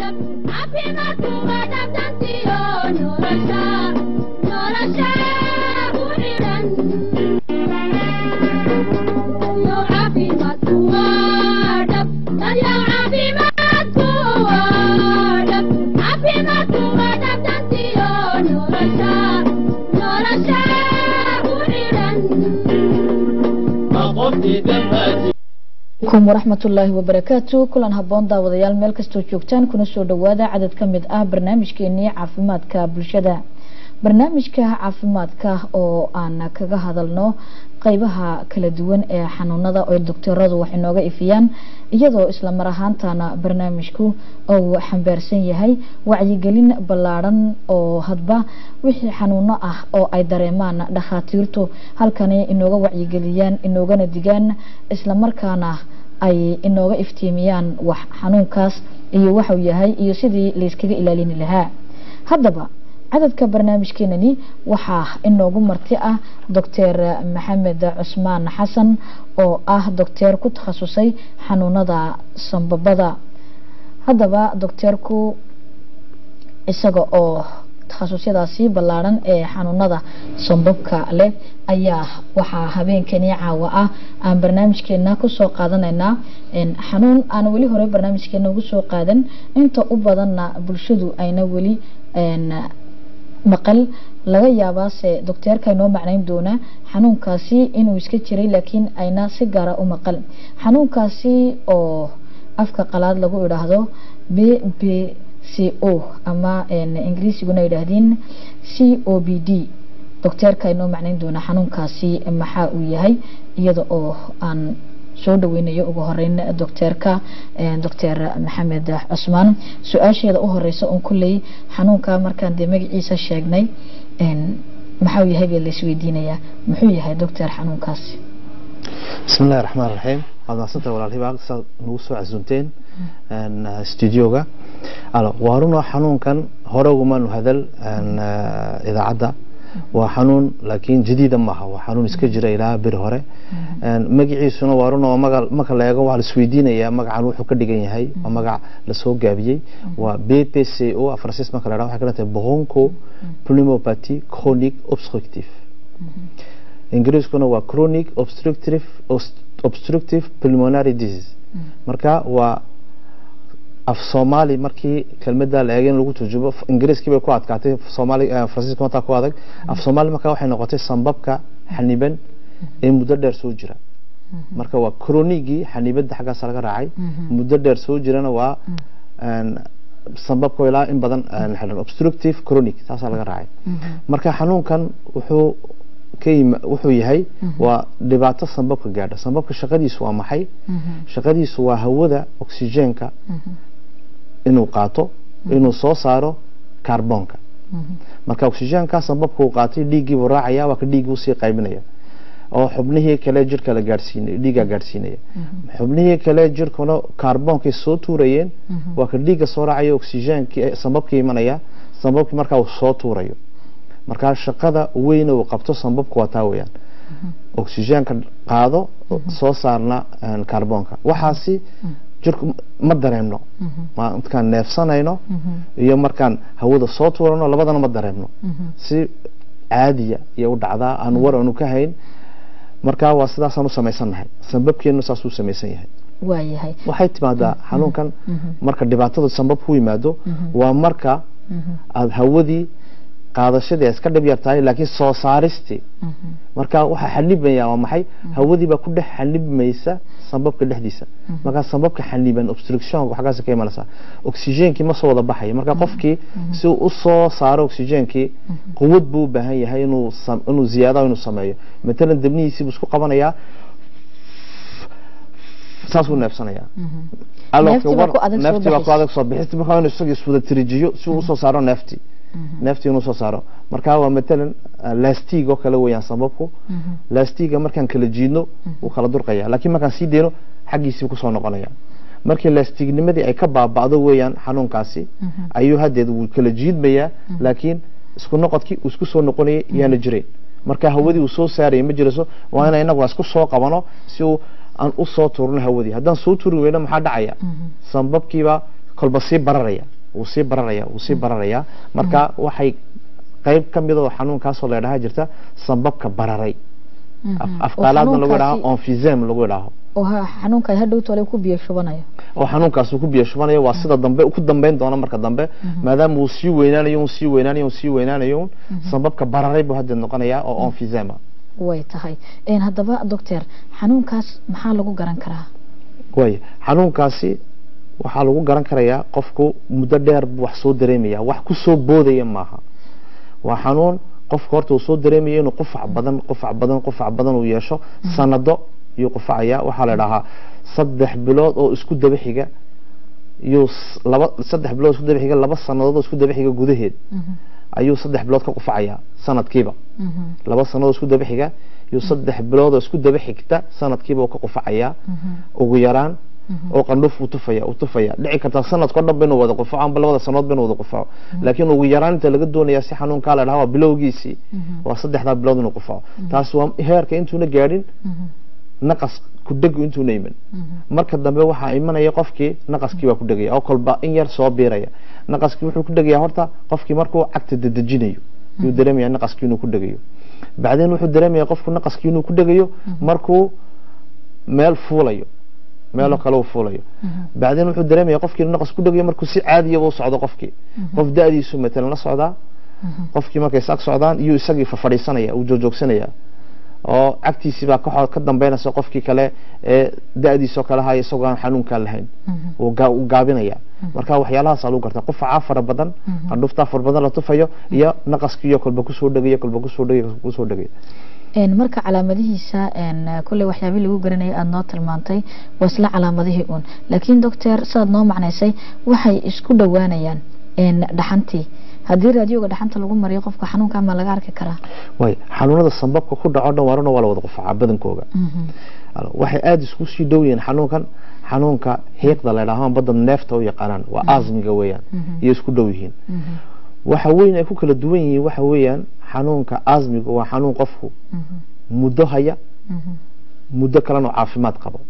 kum waraxmatullaahi wabarakaatu kulan haboon daawadayaal meel kastoo joogtaan kuna soo dhawaada cadad ka mid ah barnaamijkeenii caafimaadka bulshada barnaamijka caafimaadka oo aan kaga hadalno qeybaha kala duwan ee xanuunada oo doctoradu wax inooga ifiyaan iyadoo isla mar ahaantana barnaamijku uu xambaarsan yahay wacyigelin ballaadhan oo hadba wixii xanuuno ah oo ay dareemaan dhakhaatiirtu halkani inooga wacyigeliyaan inoogana digaan islamarkaana ay inooga iftiimiyaan wax xanuunkaas iyo waxuu yahay iyo sidii layskaga ilaalini lahaa haddaba cadadka barnaamijkeenani waxaa inoogu marti ah doctor maxamed cusmaan xasan oo ah docteer ku takhasusay xanuunada sambabada haddaba docteerku isaga oo takhasusyadaasi ballaadhan ee xanuunada sambabka leh ayaa waxaa habeenkani caawa ah aan barnaamijkeena kusoo qaadanaynaa xanuun aan weli hore barnaamijkeena ugu soo qaadan inta u badanna bulshadu ayna weli maqal laga yaabaase docteerka inoo macnayn doonaa xanuunkaasi inuu iska jiray laakiin ayna si gaara u maqal xanuunkaasi oo afka qalaad lagu idhaahdo b b c o ama ingiriisiguna yidhaahdeen c o b d docteerka inoo macnayn doonaa xanuunkaasi maxaa uu yahay iyada oo aan soo dhaweynayo ugu horeyn docteerka doctor maxamed cusmaan su-aasheeda u horeysa oon kulley xanuunka markaan dee magaciisa sheegnay maxau yahay baa laisweydiinayaa muxuu yahay doctor xanuunkaasi bismi illahi raxmaan raxiim waad mahadsantah walaalhiba saad nagu soo casuunteen studioga waa runoo xanuunkan hore ugumaanu hadal idaacadda waa xanuun laakiin jadiida maaha waa xanuun iska jira ilaa beri hore magaciisuna waa run oo marka la eego waa la isweydiinayaa magacan wuxuu ka dhigan yahay waa magac lasoo gaabiyey waa b p c o francis marka la dhaha waxay ka dhigan tahay bronco pneumopathy chronic obstructive ingiriiskuna waa chronic obstructive obstructive pulmonary disease marka waa af soomaali markii kelmada la eegay in lagu turjubo ingiriiskii bay ku adkaatay soomaali faransiiska mataa ku adag af soomaali marka waxay noqotay sambabka xaniban ee muddo dheer soo jira marka waa cronigii xanibada xaggaas laga raacay muddo dheer soo jirana waa sambabka ilaa in badan xidhan obstructive chronic taasaa laga raacay marka xanuunkan wuxuu wuxuu yahay waa dhibaato sambabka gaadha sambabka shaqadiisu waa maxay shaqadiisu waa hawada oxygenka inuu qaato inuu soo saaro carbonka marka oxygenka sambabka uu qaatay dhiiggiibuu raacaya waa ka dhiiggii usii qaybinaya oo xubnihii kale jirka la gaadhsiinay dhiigga gaadhsiinaya xubnihii kale jirkuna carboonkay soo tuurayeen waa ka dhiigga soo raacaya oxygenkii sambabkii imanaya sambabkii markaa uu soo tuurayo markaa shaqada weyn uu qabto sambabku waa taa weyaan oxygenka qaado soo saarna carbonka waxaasi jirku ma dareemno markaan neefsanayno iyo markaan hawada soo tuurano labadana ma dareemno si caadiya iyo u dhacdaa aan war aanu ka hayn markaa waa sidaasaan u samaysannahay sambabkeenu saas u samaysan yahay waayahay waxay timaadaa xanuunkan marka dhibaatada sambabku yimaado waa marka aada hawadii qaadashadii ay iska dhib yar tahay laakiin soo saaristii marka waxaa xanibmaya waa maxay hawadii baa ku dhex xanibmaysa sambabka dhexdiisa markaa sambabka xaniban obstructionka xaggaas ka imanaysa oxygenkii ma soo wada baxaya marka qofkii si uu u soo saaro oxygenkii quwad buu u baahan yahay inuu inuu ziyaada inuu sameeyo matalan debnihiisii buu isku qabanayaa saasuu neefsanaya Neeftii baa ku adag soo neeftii baa ku baxaysa. adag soo bixista markaa inuu isaga iswada tirijiyo si uu usoo saaro neeftii neeftii inuu soo saaro marka waa matalan ah, lastiig oo kale weeyaan sababku lastiga markaan kala jiidno wuu kala durqaya laakiin markaan sii deyno xaggiisii kusoo noqonaya markii lastiignimadii ay ka baaba'do weeyaan xanuunkaasi ayuu haddeed wuu kala jiidmayaa laakiin isku noqodkii uu isku soo noqonayay yaana jirayn marka hawadii uu soo saaraya ma jirayso waa inaan inagu isku soo qabano si uu aan u soo tuurno hawadii haddaan soo tuuri weyno maxaa dhacaya sambabkiiba kolba sii bararaya wuu sii bararaya wuu sii bararaya marka waxay qayb ka mid oo xanuunkaasoo la idhaha jirta sambabka bararay afqaalaadna lagu idhaho onfisem lagu idhaaho oo xanuunka hadhow tole ku biyo shubanayo oo xanuunkaas uu ku biyo shubanayo waa sida dambe ku dambeyn doona marka dambe maadaama uu sii weynaanayo un sii weynaanayo un sii weynaanayo un sambabka bararay buu haddeed noqonayaa oo onfisema way tahay haddaba doctor xanuunkaas maxaa lagu garan karaa way xanuunkaasi waxaa lagu garan karayaa qofku muddo dheer buu wax soo dareemaya wax ku soo boodaya maaha waa xanuun qofka horta uu soo dareemaya inuu qufac badan qufac badan qufac badan uu yeesho sanado iyuu qufacaya waxaa la idhahaa saddex bilood oo isku daba xiga iyuu laba saddex bilood isku daba xiga laba sanadood oo isku daba xiga gudaheed ayuu saddex bilood ka qufacaya sanadkiiba laba sanadood isku daba xiga iyuu saddex bilood oo isku daba xigta sanadkiiba uu ka qufacaya ugu yaraan oo qandhuf uu tufaya uu tufaya dhici kartaa sanadkao dhan ba inuu wada qufaco amba labada sanood ba inuu wada qufaco laakiin ugu yaraan inta laga doonaya si xanuunkaa la dhaha waa bilowgiisii waa saddexdaa bilood inuu qufaco taas waa heerka intuuna gaadhin naqas ku dhegu intuuna iman marka dambe waxaa imanaya qofkii naqaskii baa ku dhegaya oo kolba in yar soo biiraya naqaskii wuxuu ku dhegaya horta qofkii markuu cagta dedejinayo yuu dareemaya naqaskii inuu ku dhegayo bacdeen wuxuu dareemaya qofku naqaskii inuu ku dhegayo markuu meel fuulayo meelo kale uu fuulayo bacdeen wuxuu dareemaya qofkii inuu naqas ku dhegayo markuu si caadiyaba u socdo qofkii qof da-diisu matalan la socdaa qofkii markay is ag socdaan iyuu isagii fafadhiisanaya uu joojoogsanayaa oo cagtiisii baa ka dambeynaysa qofkii kale ee da-diisoo kale haya isagoo aan xanuunkaa lahayn uu gaabinaya marka waxyaalahaasa lagu garta qufacaa fara badan qandhuftaa fara badan la tufayo iyo naqaskiiyo kolba kusoo dhegaya kolba kusoo dhegaya kusoo dhegaya marka calaamadihiisa kulley waxyaabii lagu garanayay aada noo tilmaantay waa isla calaamadihii uun laakiin doctor sidaad noo macnaysay waxay isku dhowaanayaan dhaxantii haddii raadioga dhaxanta lagu mariyo qofka xanuunka ma laga arki karaa way xanuunada sambabka ku dhaco dhan waaruna waa la wada qufacaa badankooga waxay aada isku sii dhow yihiin xanuunkan xanuunka hiiqda la ydhaho badda neefta u yaqaanaan waa asmiga weeyaan iyo isku dhow yihiin waxa weyn ay ku kala duwan yihiin waxa weeyaan xanuunka asmiga waa xanuun qofku muddo haya muddo kalena oo caafimaad qabo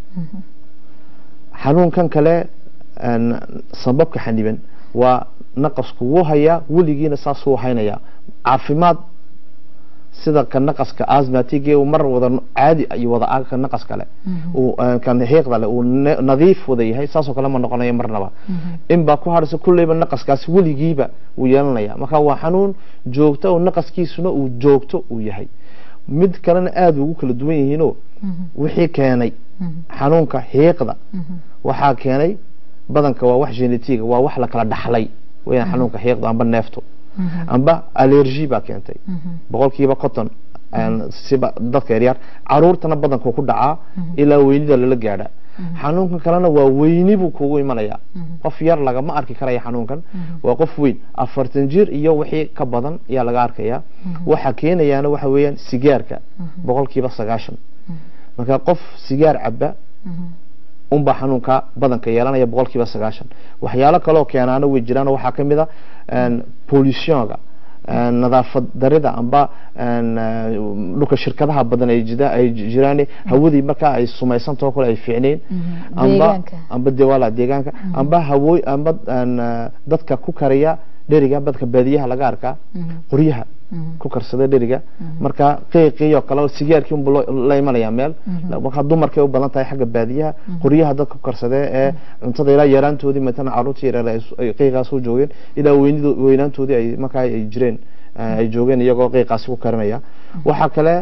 xanuunkan kale sambabka xaniban waa naqasku wuu hayaa weligiina saasuu haynaya caafimaad sida ka naqaska asmatige mar wada caadi iyo wada ka naqas kale kan hiiqda le uu nadiif wada yahay saasoo kale ma noqonayo marnaba in baa ku hadhaysa kulleyba naqaskaasi weligiiba wuu yeelanaya marka waa xanuun joogto oo naqaskiisuna uu joogto uu yahay mid kalena aada ugu kala duwan yihiinoo wixii keenay xanuunka hiiqda waxaa keenay badanka waa wax genetiga waa wax la kala dhaxlay weyaan xanuunka xiiqda amba neefto amba allergy baa keentay boqolkiiba conton siba dadka yaryar caruurtana badanku ku dhacaa ilaa weynida lala gaadha xanuunkan kalena waa weyni buu kugu imanaya qof yar lagama arki karaya xanuunkan waa qof weyn afartan jir iyo wixii ka badan ayaa laga arkaya waxa keenayaana waxa weeyaan sigaarka boqolkiiba sagaashan marka qof sigaar caba unbaa xanuunka badanka yeelanaya boqolkiiba sagaashan waxyaalo kaloo keenaana way jiraan waxaa ka mid a pollutionka nadaafad darida amba dhulka shirkadaha badan ay jida ay jiraan hawadii markaa ay sumaysantao kale ay fiicnayn amba amba dewala deegaanka amba hawooy amba dadka ku kariya dheriga dadka baadiyaha laga arkaa qoryaha ku karsada dheriga marka qiiqiyo kale sigaarkii unbu la imanaya meel marka dumarkay u badan tahay xagga baadiyaha qoryaha dadka ku karsadee ee cuntada ilaa yaraantoodii matana caruurta yareer ay qiiqaas u joogeen ilaa weynid weynaantoodii ay markaa ay jireen ay joogeen iyagoo qiiqaasi ku karinaya waxaa kale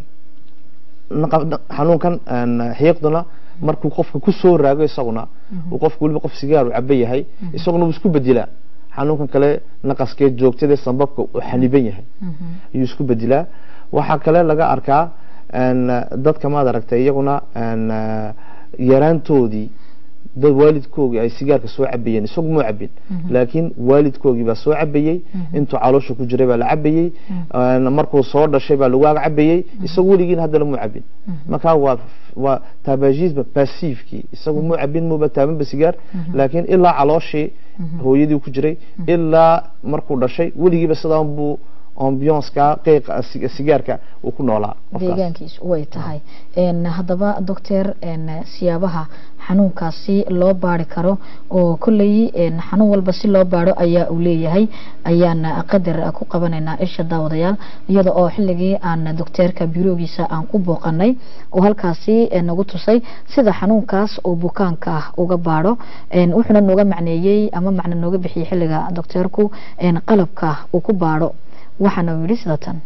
xanuunkan xiiqduna markuu qofka ku soo raago isaguna uu qofku weliba qof sigaar u caba yahay isaguna wuu isku bedelaa xanuunkan kale naqaskee joogtadee sambabka uu xaniban yahay ayuu isku bedelaa waxaa kale laga arkaa dadka maad aragtay iyaguna yaraantoodii dad waalidkoogii ay sigaarka soo cabayeen isagu muu cabin laakiin waalidkoogii baa soo cabayey intuu caloosha ku jiray baa la cabayey markuu soo dhashay baa lagu ag cabayey isagu weligiin haddana muu cabin marka waa waa tabagisme passivekii isagu muu cabin muuba taabanba sigaar laakiin ilaa calooshii hooyadii ku jiray ilaa markuu dhashay weligiiba sidaan buu ambianceka qiiqa sig- sigaarka uu ku noolaa qofkaas. deegaankiisu way tahay Een, haddaba doctor een, siyaabaha xanuunkaasi loo baari karo oo kolley een, xanuun walba si loo baaro ayaa uu leeyahay ayaan qadar ku qabanaynaa isha daawadayaal iyada oo xilligii aan docteerka biroogiisa aan ku booqanay oo halkaasi een, nagu tusay sida xanuunkaas uu bukaanka ah uga baaro Een, wuxuuna nooga macneeyey ama macno nooga bixiyey xilliga docteerku een, qalabka uu ku baaro waxaana uu yidhi sida tan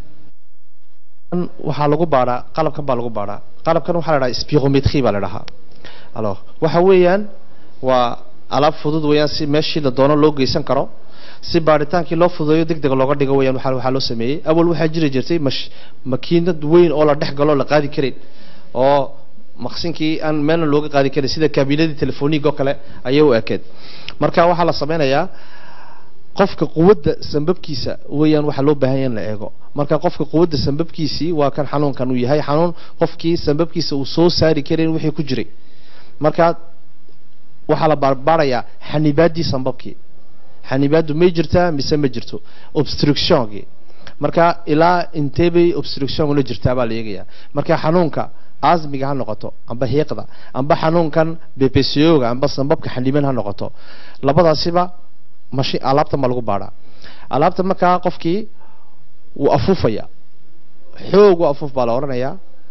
waxaa lagu baadhaa qalabkan baa lagu baadhaa qalabkan waxaa la dhahaa spirometry baa la dhahaa alors waxa weeyaan waa alaab fudud weeyaan si meeshii la doono loo geysan karo si baadhitaankii loo fududeeyo deg deg looga dhigo weeyaan waxaa waxaa loo sameeyey awal waxaa jiri jirtay mash makiinad weyn oo la dhex galo la qaadi karin oo maqsinkii aan meelna looga qaadi karin sida kaabiinadii telefoniga oo kale ayay u ekeed marka waxaa la sameynayaa qofka quwadda sambabkiisa weeyaan waxaa loo baahan yahay in la eego marka qofka quwadda sambabkiisii waa kan xanuunkan uu yahay xanuun qofkii sambabkiisa uu soo saari karin wixii ku jiray marka waxaa la baarbaarayaa xanibaaddii sambabkii xanibaaddu may jirtaa mise ma jirto obstructionkii marka ilaa intee bay obstruction la jirtaa baa la eegayaa marka xanuunka asmiga ha noqoto amba hiiqda amba xanuunkan bpcoga amba sambabka xaniban ha noqoto labadaasiba mashi alaabtan baa lagu baadhaa alaabta markaa qofkii wuu afuufaya xoog u afuuf baa la odhanayaa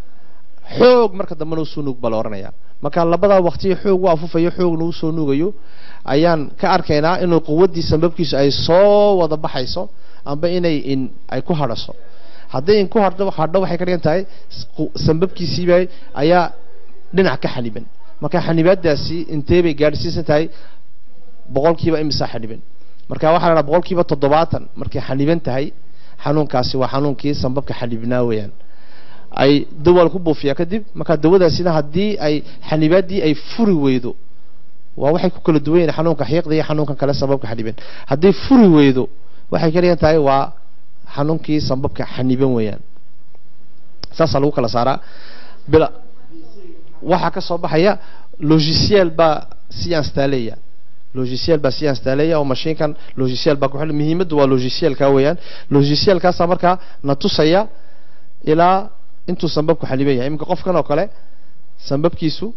xoog marka dambena usoo nuug baa la odhanayaa marka labadaa waqtiyo xoog u afuufayo xoogna usoo nuugayo ayaan ka arkaynaa inuu quwaddii sambabkiisu ay soo wada baxayso amba inay in ay ku hadhaso hadday in ku hadho hadho waxay ka dhigan tahay qu- sambabkiisiiba ayaa dhinac ka xaniban marka xanibaadaasi intee bay gaadhsiisan tahay boqolkiiba imisa xaniban marka waxaa la dhaha boqolkiiba toddobaatan markay xaniban tahay xanuunkaasi waa xanuunkii sambabka xanibnaa weeyaan ay dawaal ku buufiyaa kadib marka dawadaasina haddii ay xanibaaddii ay furi weydo waa waxay ku kala duwan yihiin xanuunka xiiqda iyo xanuunkan kale sambabka xaniban hadday furi weydo waxay ka dhigan tahay waa xanuunkii sambabka xaniban weeyaan saasaa lagu kala saaraa bila waxaa ka soo baxaya logiciel baa si instaaleya logiciel baa si instaaleya oo mashiinkan logiciel baa ku xidhan muhiimaddu waa logicielka weeyaan logicielkaasaa markaa na tusaya ilaa intuu sambabku xaniban yahay iminka qofkan oo kale sambabkiisu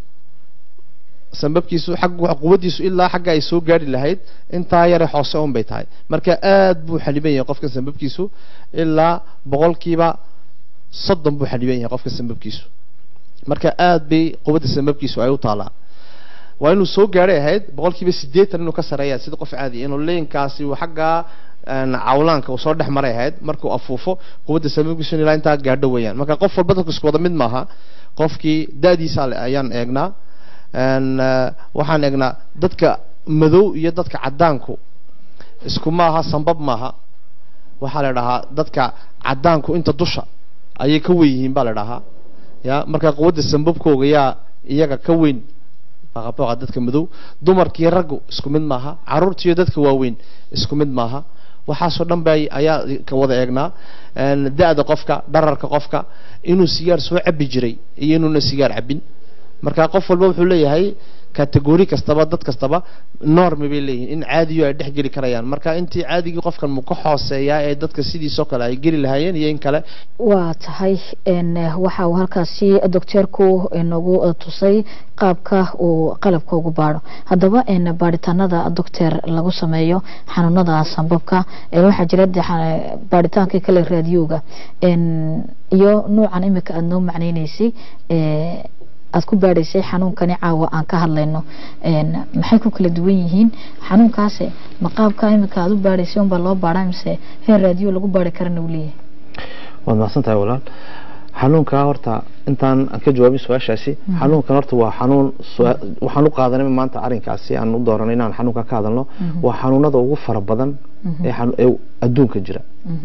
sambabkiisu xag quwaddiisu ilaa xagga ay soo gaari lahayd intaa yare hoose un bay tahay marka aad buu xaniban yahay qofkan sambabkiisu ilaa boqolkiiba soddon buu xaniban yahay qofka sambabkiisu marka aad bay quwadda sambabkiisu ay u taalaa waa inuu soo gaadhay ahayd boqolkiiba siddeetan inuu ka sareeya sida qof caadi inuu leenkaasi uu xaggaa een, cawlaanka uu soo dhex maray ahayd markuu afuufo quwadda sambabkiisu in ilaa intaa gaadho weeyaan marka qof walba dadku isku wada mid maaha qofkii da-diisa le- ayaan eegnaa een, eh, waxaan eegnaa dadka madow iyo dadka caddaanku isku maaha sambab maaha waxaa la dhahaa dadka caddaanku inta dusha ayay ka weyn yihiin baa la dhahaa ya marka quwadda sambabkooga yaa iyaga ka weyn baqabooqa dadka madow dumarkii raggu isku mid maaha caruurtiiyo dadka waaweyn isku mid maaha waxaasoo dhan ba ayaa ka wada eegnaa een, da-da qofka dhararka qofka inuu sigaar soo cabi jiray iyo inuuna sigaar cabin marka qof walba wuxuu leeyahay categori kastaba dad kastaba normi bay leeyihiin in caadiyo ay dhex geli karayaan marka intii caadigii qofkan mu ka hooseeyaa ee dadka sidiisoo kale ay geli lahaayeen iyo in kale waa tahay een, waxa uu halkaasi docteerku inagu tusay qaabka uu qalabka ugu baadho haddaba een, baadhitaanada doctor lagu sameeyo xanuunada sambabka ee waxaa jira dee xa- baadhitaankii kale raadiyooga een, iyo nuucan imika aada noo macneyneysay ee, aada ku baadhaysay xanuunkani caawa aan ka hadlayno een, maxay ku kala duwan yihiin xanuunkaasi ma qaabka imika aada u baadhaysay unbaa loo baadhaa mise heer raadiyo lagu baadhi karana uu leeyahay waad mahadsan tahay walaal xanuunka horta intaan aan ka jawaabin su-aashaasi xanuunkan horta waa xanuun su- waxaan u qaadanay maanta arrinkaasi aan u dooranay inaan xanuunka ka hadalno waa xanuunada ugu fara badan ee xanu- ee adduunka jira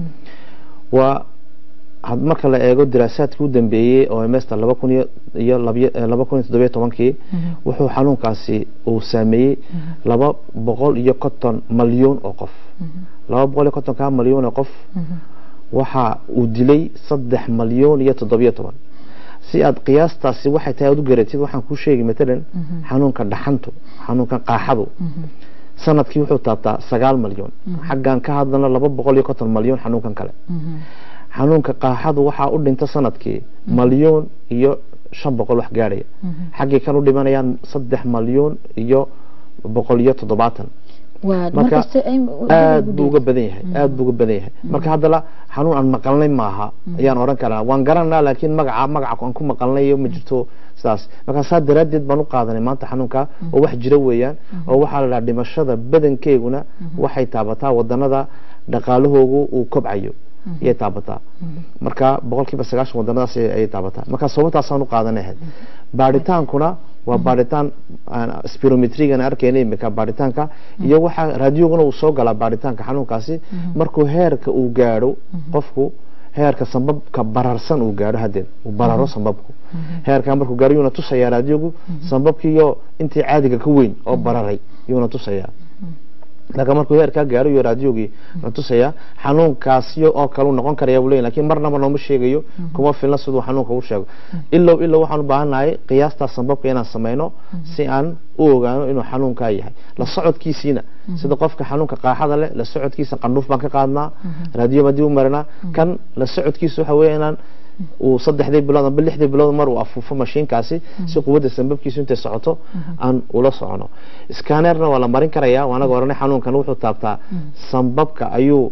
waa had marka la eego diraasaadkii u dambeeyey oo mester laba kun iyo iyo labiyo eh, laba kun iyo toddobiyo tobankii wuxuu xanuunkaasi uu saameeyey laba boqol iyo konton malyan oo qof laba boqol iyo kontonka malyan oo qof waxa uu dilay saddex malyan iyo toddobiyo toban si aad qiyaastaasi waxay tahay aad u garatid waxaan kuu sheegi matalan xanuunka dhaxantu xanuunkan qaaxadu sanadkii wuxuu taabtaa sagaal malyan xaggaan ka hadlana laba boqol iyo konton malyan xanuunkan kale xanuunka qaaxadu waxaa u dhinta sanadkii malyan iyo shan boqol wax gaadhaya xaggii kan u dhimanayaan saddex malyan iyo boqol iyo toddobaatan marka aad buu uga badan yahay aad buu uga badan yahay marka haddana xanuun aan maqalnay maaha ayaan odhan karaa waan garanaa laakiin magaca magaca aan ku maqalnay ma jirto sidaas marka saa daraaddeed baan u qaadanay maanta xanuunka oo wax jira weeyaan oo waxaa la dhaha dhimashada badankeeguna waxay taabataa wadanada dhaqaalahoogu uu kobcayo ayay taabataa marka boqolkiiba sagaashan wadanadaas ayay taabataa marka sababtaasaan u qaadanay ahayd baadhitaankuna waa baadhitaan spirometrigan arkayna imika baadhitaanka iyo waxaa raadiyoguna uu soo galaa baadhitaanka xanuunkaasi markuu heerka uu gaadho qofku heerka sambabka bararsan uu gaadho hadeed uu bararo sambabku heerka markuu gaadho yuuna tusayaa raadiyogu sambabkiiyo intii caadiga ka weyn oo bararay yuuna tusayaa laakiin markuu heerkaa gaaro iyo raadiyogii na tusayaa xanuunkaasi oo kale uu noqon karaya buu leeyahy lakin marnaba nooma sheegayo kuma filna siduu xanuunka u sheego ilow ilow waxaan u baahannahay qiyaastaa sambabka inaan samayno si aan u ogaano inuu xanuunkaa yahay la socodkiisiina sida qofka xanuunka qaaxada leh la socodkiisa qandhuuf baan ka qaadnaa raadiyo baan dib u marinaa kan la socodkiisa waxa weeye inaan uu saddexdii bilood amba lixdii bilood mar uu afuufo mashiinkaasi si quwadda sambabkiisu intay socoto aan ula socono scanerna waa la marin karaya waanaga oranay xanuunkan wuxuu taabtaa sambabka ayuu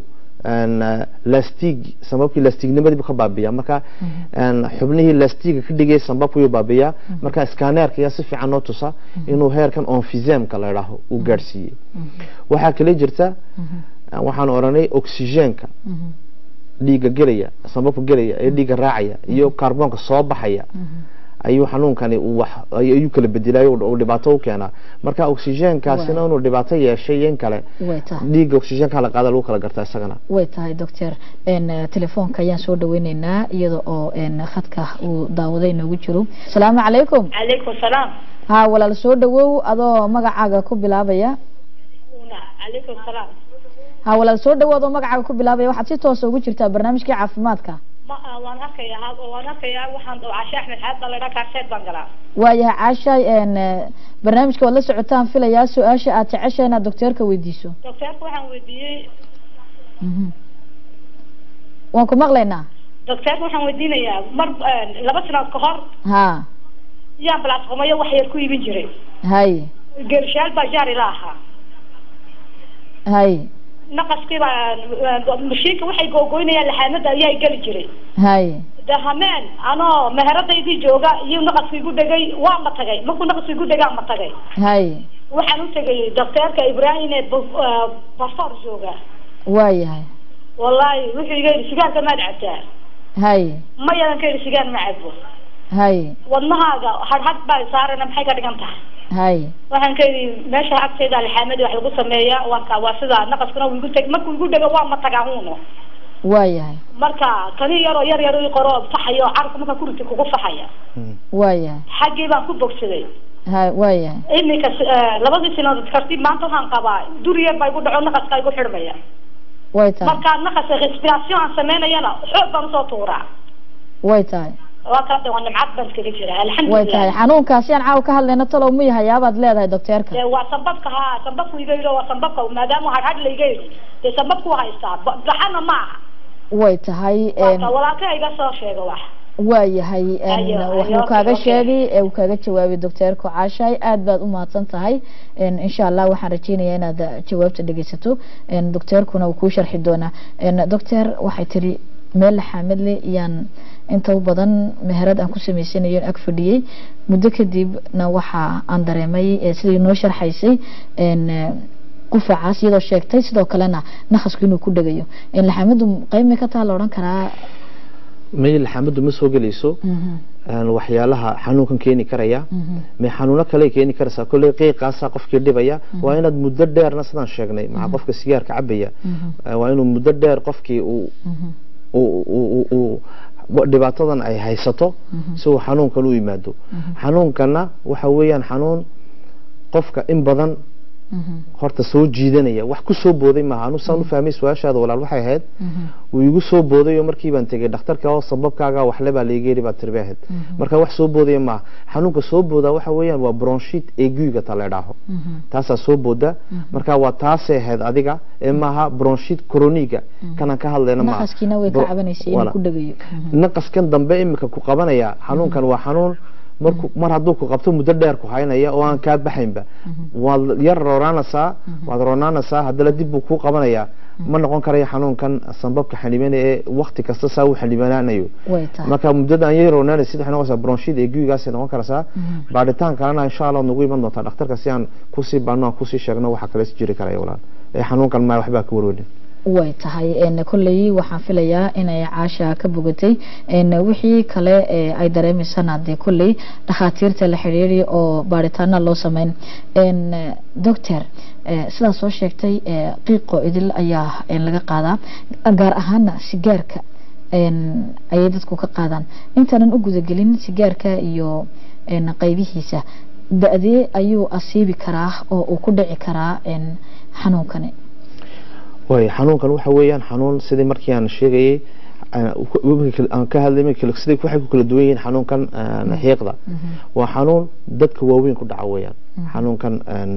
lastig sambabkii lastignimadiibu ka baabiya marka xubnihii lastiga ka dhigay sambabka ayuu baabiyaa marka scanerka ayaa si fiican noo tusa inuu heerkan onfizemka la idhaaho uu gaadhsiiyey waxaa kale jirta waxaan oranay oxygenka dhiiga gelaya sambabka gelaya ee dhiiga raacaya iyo kaarboonka soo baxaya ayuu xanuunkani ayuu kala bedelayo uu dhibaato u keenaa marka oxygenkaasina inuu dhibaato yeeshay in kale dhiiga oxygenka la qaada lagu kala gartaa isagana way tahay doctor telefoonka ayaan soo dhaweyneynaa iyada oo khadka uu daawaday inoogu jiro asalaamu calaykum calaykum salaam ha walaal soo dhawow adoo magacaaga ku bilaabaya calaykum salaam ha walaal soo dhawood oo magacaaga ku bilaabaya waxaad si toosa ugu jirtaa barnaamijkii caafimaadka ma waan arkaya waan arkaya waxaan cashe axmed xaad baa laydhaa kaarseed baan galaa waayahay caashay barnaamijka waad la socotaan filayaa su-aasha aad jecesha inaad docteerka weydiiso docteerka waxaan weydiiyey waan ku maqlaynaa docteerka waxaan weydiinayaa mar laba sanaad ka hor ha yaan balaasqumayo wax yar ku iibin jiray hay geershaal baa jaari la ahaa hay naqaskiiba mashiinka waxay googoynayaan laxaamada ayaa geli jiray hay de hameen anoo meheradaydii jooga iyo naqaska igu dhegay waa ma tagay markuu naqaska igu dhegaa ma tagay hay waxaan u tegay docteerka ibrahim ee bafor jooga waayahay wallahi wuxuu iga yidhi sigaarka maad cabtaa hay ma yadan ka yidhi sigaar ma cabo hay wadnahaaga hadhadh baa saarana maxay ka dhigan tahay hay waxaan ka yidhi meesha agtayda lixaamadii wax lagu sameeya waanka waa sidaa naqaskuna uu igu teg markuu igu dhego waa ma tagaa uno waayahay marka kani yaroo yar yar i qoro faxayo carabka markaa kuriti kugu faxaya waayahay xaggii baan ku bogsaday hay waayahay iminka labadii sinadood kartib maanta waxaan qabaa duriya baa igu dhaco naqaska igu xidhmaya way tahay markaa naqaska respiration aan sameynayana xoog baan usoo tuuraa way tahay waa kala waa nimcad baan iskaga jira way alxamdulilah tahay xanuunkaasi aan caawa ka hadlayno talow mu yahayaabaad leedahay docteerka dee waa sambabka ha sambabku iga yidhi waa sambabka maadaama hadhadh la iga yidhi dee sambabku haystaa ba- gaxana ma aha way tahay waaka walaalka iga soo sheega wax waayahay Ayo, wuxuu ayo, kaaga okay. sheegay ee uu kaaga jawaabay docteerka caashaay aad baad u mahadsan tahay En, insha allah waxaan rajeynayaa inaad eh, jawaabta dhegeysato En, docteerkuna uu kuu sharxi doonaa En, doctor waxay tiri meel xaamidle iyaan inta u badan meherad aan ku samaysanayo ag fadhiyey muddo kadibna waxa aan dareemay eh, sidai noo sharxaysay En, eh, qufacaas iyadoo sheegtay sidoo kalena naqasku inuu ku dhegayo En, laxaamadu qayb may ka taha la odhan karaa may laxaamadu ma soo gelayso Mhm, een, waxyaalaha xanuunkan keeni karaya mhm. may xanuuno kale keeni karaysaa kolley qiiqaasaa qofkii dhibaya waa inaad muddo dheerna sidaan sheegnay maxaa qofka sigaarka cabaya Eh, waa inuu muddo dheer qofkii uu uu- uu- uu- uu- dhibaatadan ay haysato si uu xanuunkan u yimaado xanuunkana waxa weeyaan xanuun qofka in badan horta soo jiidanaya wax ku soo booday maaha anu saan u fahmay su-aashaada walaal waxay ahayd wuu igu soo booday oo markii baan tegey dhakhtarka oo sababkaaga waxle baa laiga yeri baa tiri bay ahayd marka wax soo boodaya maaha xanuunka soo boodaa waxa weeyaan waa bronshit eguiga ta la idhaaho taasaa soo booda marka waa taasay ahayd adiga ee maaha bronshit coroniga kanaan ka hadlayna maaha naqaskiina way ka Bro- cabanaysay inuu wala. ku dhagayo naqaskan dambe imika ku qabanaya xanuunkan waa xanuun marku mar hadduu ku qabto muddo dheer ku haynaya oo aan kaa baxaynba waad yar roonaanaysaa waad roonaanaysaa haddana dib buu kuu qabanaya ma noqon karayo xanuunkan sanbabka xanibanaya ee wakti kasta saa u xanibanaanayo way tahay marka muddada aan yar roonaanaysid waxay noqonaysaa bronshid ee guyigaasay noqon karaysaa baadhitaan kalena insha allah nagu iman doontaa dhakhtarka si aan kusii baano aan kusii sheegno waxa kale is jiri karaya walaal ee xanuunkan ma waxbaa ka warweynin way tahay een kolley waxaan filayaa inay caasha ka bogatay een wixii kale ee ay dareemaysana dee kolley dhakhaatiirta la xiriiri oo baaritaana loo sameyn een doctor ee sidaa soo sheegtay ee qiiqo idil ayaa een laga qaadaa gaar ahaana sigaarka een ayay dadku ka qaadaan intaanan u gudagelin sigaarka iyo een qaybihiisa da-dee ayuu asiibi karaa oo uu ku dhici karaa een xanuunkani way xanuunkan waxa weeyaan xanuun sidii markii aan sheegayay aan ku- aan ka hadlay sidii waxay ku kala duwan yihiin xanuunkan aan xiiqda waa xanuun dadka waaweyn ku dhaca weeyaan xanuunkan aan,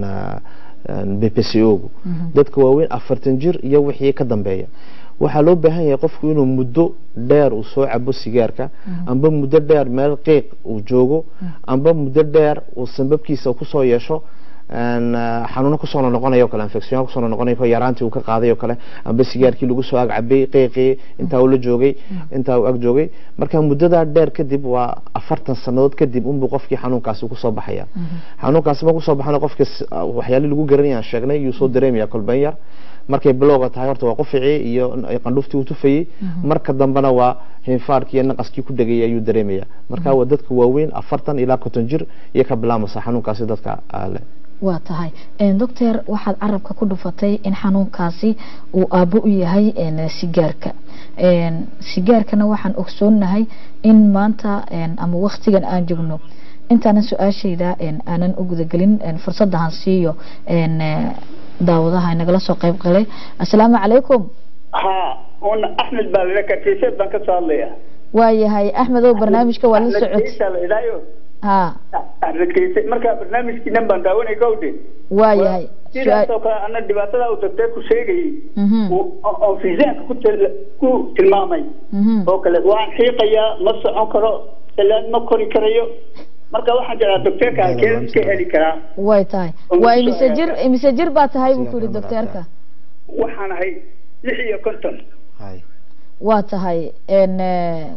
aan BPCO-gu dadka waaweyn afartan jir iyo wixii ka dambeeya waxaa loo baahan yahay qofku inuu muddo dheer uu soo cabo sigaarka amba muddo dheer meel qiiq uu joogo amba muddo dheer uu sanbabkiisa kusoo yeesho een, ah, xanuuno kusoo noqonayo kale infection kusoo noqonayo kale yaraantii uu ka qaaday oo kale amba sigaarkii lagu soo ag cabay qiiqii intaa uu la joogay intaa uu ag joogay marka muddadaa dheer kadib waa afartan sanadood kadib unbuu qofkii xanuunkaasi kusoo baxaya xanuunkaasi ma kusoo baxana qofka s- ah, waxyaalihi lagu garanaya aan sheegnay yuu soo dareemaya kolban yar markay bilowga tahay horta waa quficii iyo n- qandhuftii uu tufayey marka dambena waa hinfaarkii iyo naqaskii ku dhegayay ayuu dareemaya marka waa dadka waaweyn afartan ilaa konton jir iyo ka bilaamasa xanuunkaasi dadka ah, leh waa tahay een, doctor waxaad carabka ku dhufatay in xanuunkaasi uu aabbo u yahay een, sigaarka een, sigaarkana waxaan ogsoonahay in maanta een, ama waktigan aan joogno intaanan su-aashayda een, aanan u gudagelin een, fursadahan siiyo een, eh, daawadaha inagala soo qayb galay assalaamu calaykum ها وانا احمد بالك كيسات بان كسو هادليا waayahay axmedow barnaamijka waa la أحمد socod كيسة لا إلهيو ha أحمد كيسة مركا برنامج كي نبان داوني كودي waayahay sidaas oo kale ana dhibaatada uu doctor ku sheegayay Mhm. uu- oo oo fiisaanka ku til- ku tilmaamay Mhm. oo kale waan xiiqayaa ma socon karo salaan ma kori karayo marka waxaan jiraa doctorka halkeen ka heli karaa way tahay waa imise jir imise jir baa tahay buu ku yidhi docteerka waxaan ahay lix iyo konton hay waa tahay een, eh,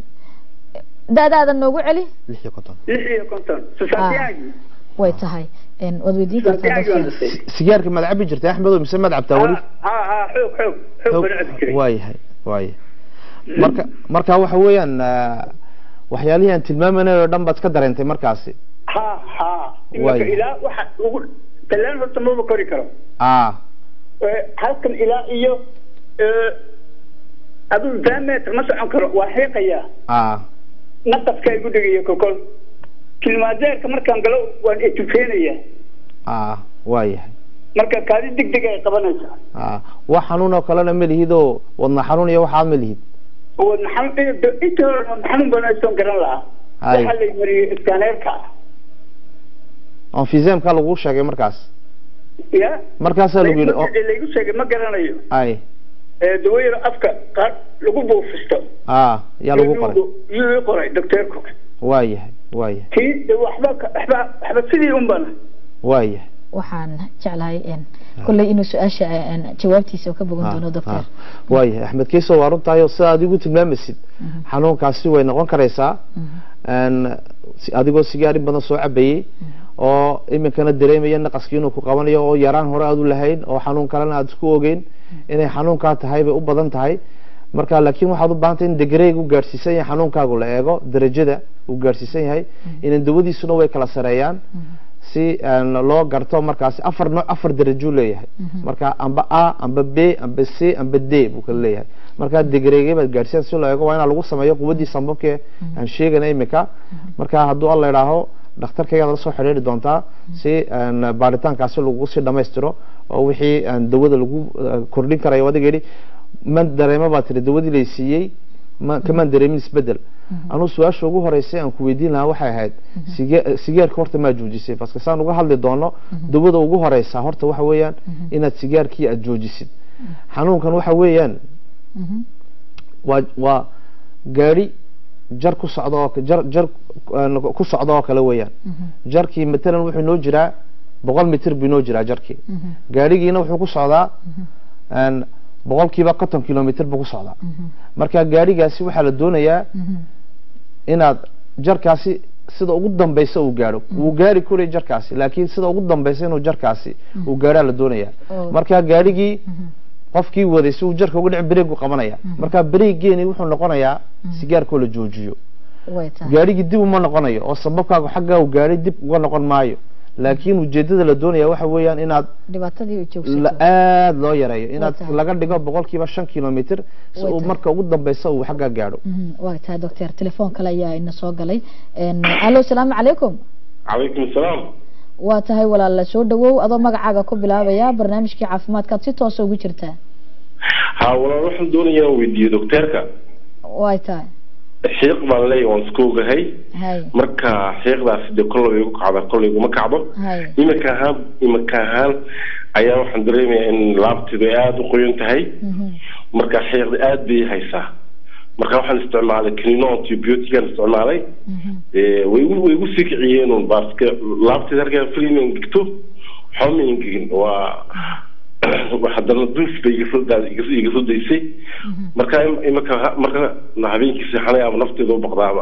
da-daada noogu celi lix iyo konton lix iyo konton susaantiyaagii way tahay een, waad weydiin kartaa susaantiyaagii waan doctor dhashay sigaarka ma cabi jirtay axmedow mise ma cabtaa weli ha ha xoog xoog xoog baan cabi jiray waayahay waayahay marka marka waxa weeyaan ah, waxyaalihii aan tilmaamanay oo dhan baad iska dareentay markaasi ha ha Waay. imaka ilaa waxa ugu talaan horta maba kori karo ah Eh, halkan ilaa iyo eh, aduu diameter ma socon karo waa xiiqayaa ah naqaska igu dhegaya kokol kilmaadeerka markaan galo waan etufeenaya ah waayahay marka kaadi deg deg ay qabanaysaa ah wax xanuun oo kalena ma lihid oo wadna xanuun iyo waxaad ma lihid wadna xanuun inta hore wadna xanuun badan aysoon garan lahaa Hay. waxaa lay mariyey iskaaneerka onfisemka lagu sheegay markaas ya markaasaa lagu yidhi o- laygu sheegay ma garanayo ay Eh, dawayaro afka qaar lagu buufisto ah yaa lagu qoray yuu ii qoray docteerku waayahay waayahay tii de waxba ka- waxba waxba sidii un bana waayahay waxaan jeclahay een, kolley inuu su-aasha een, jawaabtiisa ka bogan doono doctor waayahay axmed kiiso waa runtaayo sida adigu tilmaamaysid xanuunkaasi way noqon karaysaa een, si- adigoo sigaari badan soo cabayey oo iminkana dareemaya naqaskii inuu ku qabanayo oo yaraan hore aad u lahayn oo xanuun kalena aad isku ogeyn inay xanuunkaa tahay bay u badan tahay marka laakiin waxaad u baahantay in degreeg u gaadhsiisan yahay xanuunkaagu la eego darajada uu gaadhsiisan yahay inan dawadiisuna way kala sareeyaan si een, loo garto markaasi afar nooc afar darajuu leeyahay marka amba a amba b amba c amba d buu kala leeyahay marka degreege baad gaadhsiisan si loo eego waa inaa lagu sameeyo quwaddii sambabkee aan sheegana imika marka hadduu alla idhaaho dhakhtarkaygaad la soo xidhiiri doontaa si een, baaritaankaasi lagu sii dhammaystiro oo wixii een, dawada lagu eh, kordhin karayo adiga yidhi man dareema baa tiri dawadii lay siiyey ma kamaan dareemin isbedel anuu su-aasha ugu horeysay aan ku weydiin lahaa waxay ahayd sige- sigaarka horta maa joojisay paske saan uga hadli doono dawada ugu horeysa horta waxa weeyaan inaad sigaarkii aad joojisid xanuunkan waxa weeyaan waa waa gaari jar ku socda oo jar jar een, ku socda oo kale weeyaan jarkii matalan wuxuu noo jiraa boqol mitir buu noo jiraa jarkii gaarigiina wuxuu ku socdaa een, boqolkiiba konton kilomitr buu ku socdaa marka gaarigaasi waxaa la doonayaa inaad jarkaasi sida ugu dambeysa uu gaadho wuu gaari kuray jarkaasi laakiin sida ugu dambeysa inuu jarkaasi uu gaadhaa la doonayaa Oh. marka gaarigii qofkii waday si uu jarka uga dhici bareegu qabanaya marka bareegeeni wuxuu noqonayaa sigaarkoo la joojiyo way tahay gaarigii dib uma noqonayo oo sababkaaga xaggaa uu gaadhay dib uga noqon maayo laakiin ujeedada la doonaya waxa weeyaan inaad dhibaatadii u la joogsato aada loo yareeyo inaad tahay. laga dhigo boqolkiiba shan kilomitr si Way uu tahay. marka ugu dambeysa uu xaggaa gaadho Mhm, waa tahay doctor telefoon kale ayaa ina soo galay Een, allo salaamu calaykum calaykum asalaam waa tahay walaal soo dhawow adoo magacaaga ku bilaabaya barnaamijkii caafimaadkaad si toosa ugu jirtaa ha walaal waxaan doonayaa inaan weydiiyo docteerka way tahay xiiq baan leeyahay waan iska ogahay hay marka xiiqdaasi dee kollay igu kacda kollay iguma kacdo hay iminka ahaan iminka ahaan ayaa waxaan dareemayaa in laabteedu ay aada u qoyan tahay Mhm, marka xiiqda aada bay i haysaa marka waxaan isticmaalay kanino antibiotican isticmaalay mhm. Eh, way igu way igu sii kiciyeen un baaska laabteeda halkaa film ingegto waxba ma ingegin waa haddana duuf bay iga soo daa- iga iga soo daysay marka im- imika marka habeenkii seexanay ama nafteeda u baqdaaba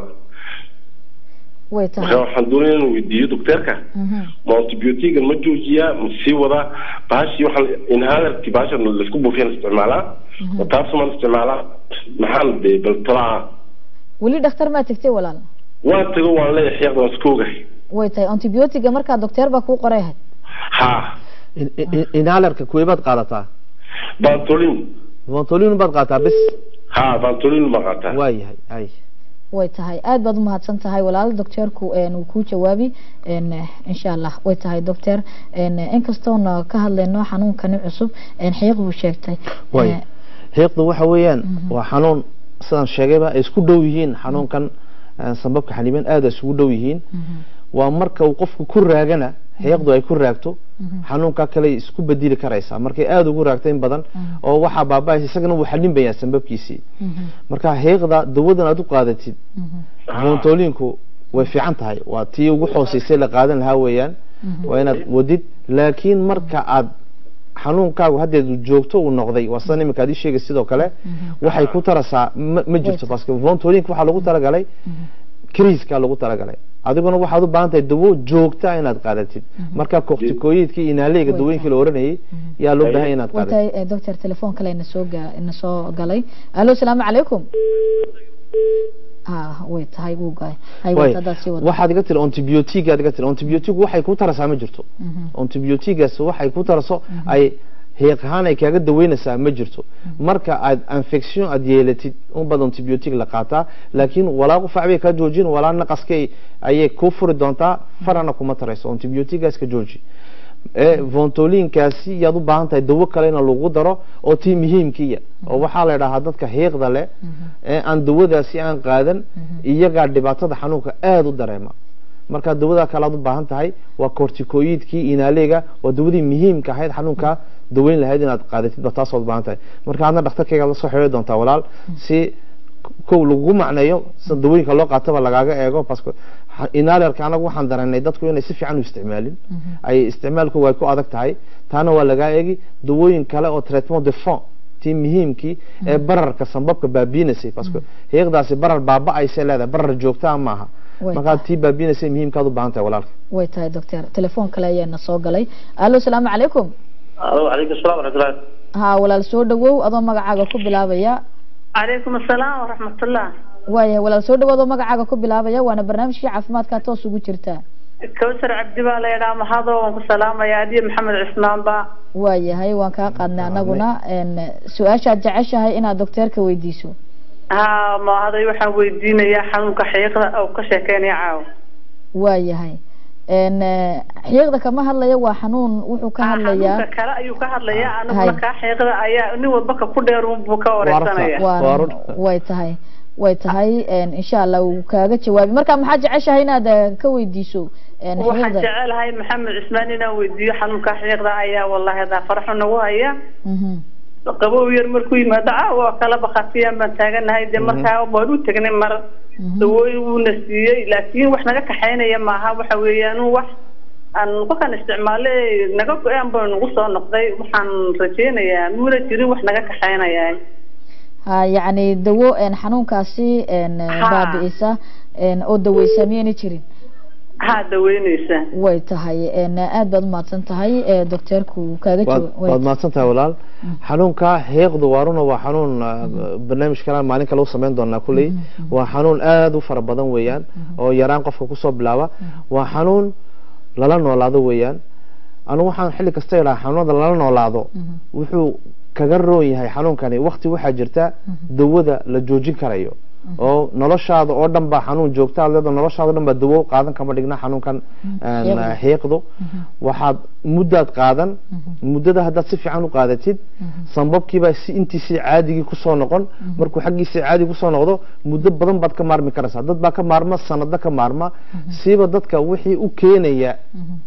way marka tahay waxaan doonaya inaan weydiiyo docteerka Mhm. ma antibiotiga ma joojiyaa ma sii wadaa bahashii waxaan inhalerki bahashan laisku buufiyaan isticmaalaa ma taasumaan isticmaalaa maxaan dee bal talaa weli dhakhtar maa tegtay walaal waan tago waan leeyahay xiiqda waan iska ogahay way tahay antibiotiga markaa docteer baa kuu qoray ahayd ha In- in- inhalerka kuweebaad qaadataa bantolin vontolin baad qaadataa bis ha bantolin ma qaataa waa yahay ay way tahay aad baad umahadsan tahay walaal docteerku een, wuu kuu jawaabi een, insha allah way tahay doctor een, inkastoona ka hadlayno xanuunkani cusub een, xiiq buu sheegtay way Eh, xiiqdu waxa weeyaan waa xanuun sidaan sheegayba ay isku dhow yihiin xanuunkan eh, sambabka xaniiban aada isugu dhow yihiin waa marka uu qofku ku raagana xiiqdu ay ku raagto xanuunka kale ay isku bedeli karaysaa markay aada ugu raagto in badan oo waxaa baaba isagana wuu xalinbayaa sambabkiisii marka xiiqda dawadan aad u qaadatid vontolinku way fiican tahay waa tii ugu xooseysay la qaadan lahaa weeyaan waa inaad wadid laakiin marka aad xanuunkaagu haddeed uu joogto uu noqday waa sidan iminka aad ii sheegay sidoo kale waxay ku tarasaa ma ma jirto paske vontolink waxaa lagu talagalay kriiska lagu talagalay adiguna waxaad u baahan tahay dawo joogta inaad qaadatid marka kortikoyidkii inaaleyga Way dawooyinkii la oranayay yaa loo baahan inaad way qaadatid tahay eh, doctor telefoon kale ina soo ga ina soo galay allo salaamu calaykum ha way tahay wuu gaay hay Way, wata haddaad sii wado waxaad iga tiri antibiotic aad iga tiri antibiotic waxay ku tarasaa ma jirto antibiotigaas waxay ku taraso ay heeq ahaan ay kaaga daweynaysaa ma jirto marka aad infection aad yeelatid unbaad antibiotic la qaataa laakiin walaa qufac bay kaa joojin walaa naqaskay ayay kuu furi doontaa farana kuma tarayso antibiotigaas ka jooji ee vontolinkaasi yaad u baahan tahay dawo kale in lagu daro oo tii muhiimkiya oo waxaa la idhahaa dadka hiiqda leh ee aan dawadaasi aan qaadan iyagaa dhibaatada xanuunka aada u dareema marka dawadaa kale aad u baahan tahay waa corticoidkii inaaleyga waa dawadii muhiimka ahayd xanuunka daweyn lahayd inaad qaadatid ba taasood baahan tahay marka adna dhakhtarkayga la soo xidhi doontaa walaal si kow lagugu macneeyo sida dawooyinka loo qaataba lagaaga eego paske inalerka anagu waxaan dareennay dadku inay si fiican u isticmaalin ay isticmaalku way ku adag tahay taana waa lagaa eegi dawooyin kale oo traitement de fond tii muhiimkii ee bararka sambabka baabiinaysay paske heeqdaasi barar baaba-aysay leedahay barar joogtaa maaha Way markaa tahay. tii baabiinaysay muhiimkaad u baahan tahay walaalka way tahay doctor telefoon kale ayaa ina soo galay allo salaamu calaykum alo calaykum salaam waraxmatullahi ha walaal soo dhawow adoo magacaaga ku bilaabaya calaykum asalaam waraxmatullah waayahay walaal soo dhawow adoo magacaaga ku bilaabaya waana barnaamijkii caafimaadka toos ugu jirtaa kawsar cabdi baa la yidhaha mahado waan ku salaamaya adiyo maxamed cismaan ba waayahay waan kaa qaadnay anaguna een, su-aashaad jeceshahay inaad docteerka weydiiso ha mahaday waxaan weydiinayaa xanuunka xiiqda oo ka sheekeynaya caawa waayahay een, eh, xiiqda kama hadlayo waa xanuun wuxuu ka hadlayaa xanuunka kale ayuu ka hadlayaa Hay. aniguna kaa xeeqda ayaa nin walba ka ku dheer buu ka wareysanaya Waa waa run. way tahay way tahay een, insha allah wuu kaaga jawaabi marka maxaa jeceshahay inaad eh, ka weydiiso een, waxaan xiiqda jecelahay maxamed cismaan inaan weydiiyo xanuunka xiiqda ayaa wallahi hadaa faraxu nagu haya Mhm. qabow yar markuu yimaado caawa kala bakhatiyaan baan taaganahay dee markaa waan u tegnay mar dawooyin wuuna siiyey laakiin wax naga kaxaynaya maaha waxa weeyaan wax aan kolkaan isticmaalay naga go-aan baa nagu soo noqday waxaan rajeynayaa muuna jirin wax naga kaxaynaya ha yacni dawo een, xanuunkaasi een, eh, Ha. baabi'isa een, oo daweysa miyayna jirin haa daweyneysa way tahay een, aad baad umahadsan tahay eh, docteerku wuu kaaga waad jawa- waad way- mahadsan tahay walaal xanuunka heeqdu waa runa waa xanuun ah, barnaamij kalaan maalin kale u samayn doonaa kulley waa xanuun aada u fara badan weeyaan oo yaraan qofka kusoo bilaaba waa xanuun lala noolaado weeyaan anigu waxaan xilli kasta idhaha xanuunada lala noolaado wuxuu kaga roon yahay xanuunkani wakti waxaa jirta dawada la joojin karayo oo noloshaada oo dhan baa xanuun joogta aad leedahay noloshaada o dhan baa dawo qaadan kama dhigna xanuunkan een, Xiiqda. xiiqdu waxaad muddaad qaadan muddada haddaad si fiican u qaadatid sambabkiibaa si intiisii caadigii kusoo noqon markuu xaggiisii caadi kusoo noqdo muddo badan baad ka maarmi karaysaa dad baa ka maarma sanado ka maarma siiba dadka wixii u keenaya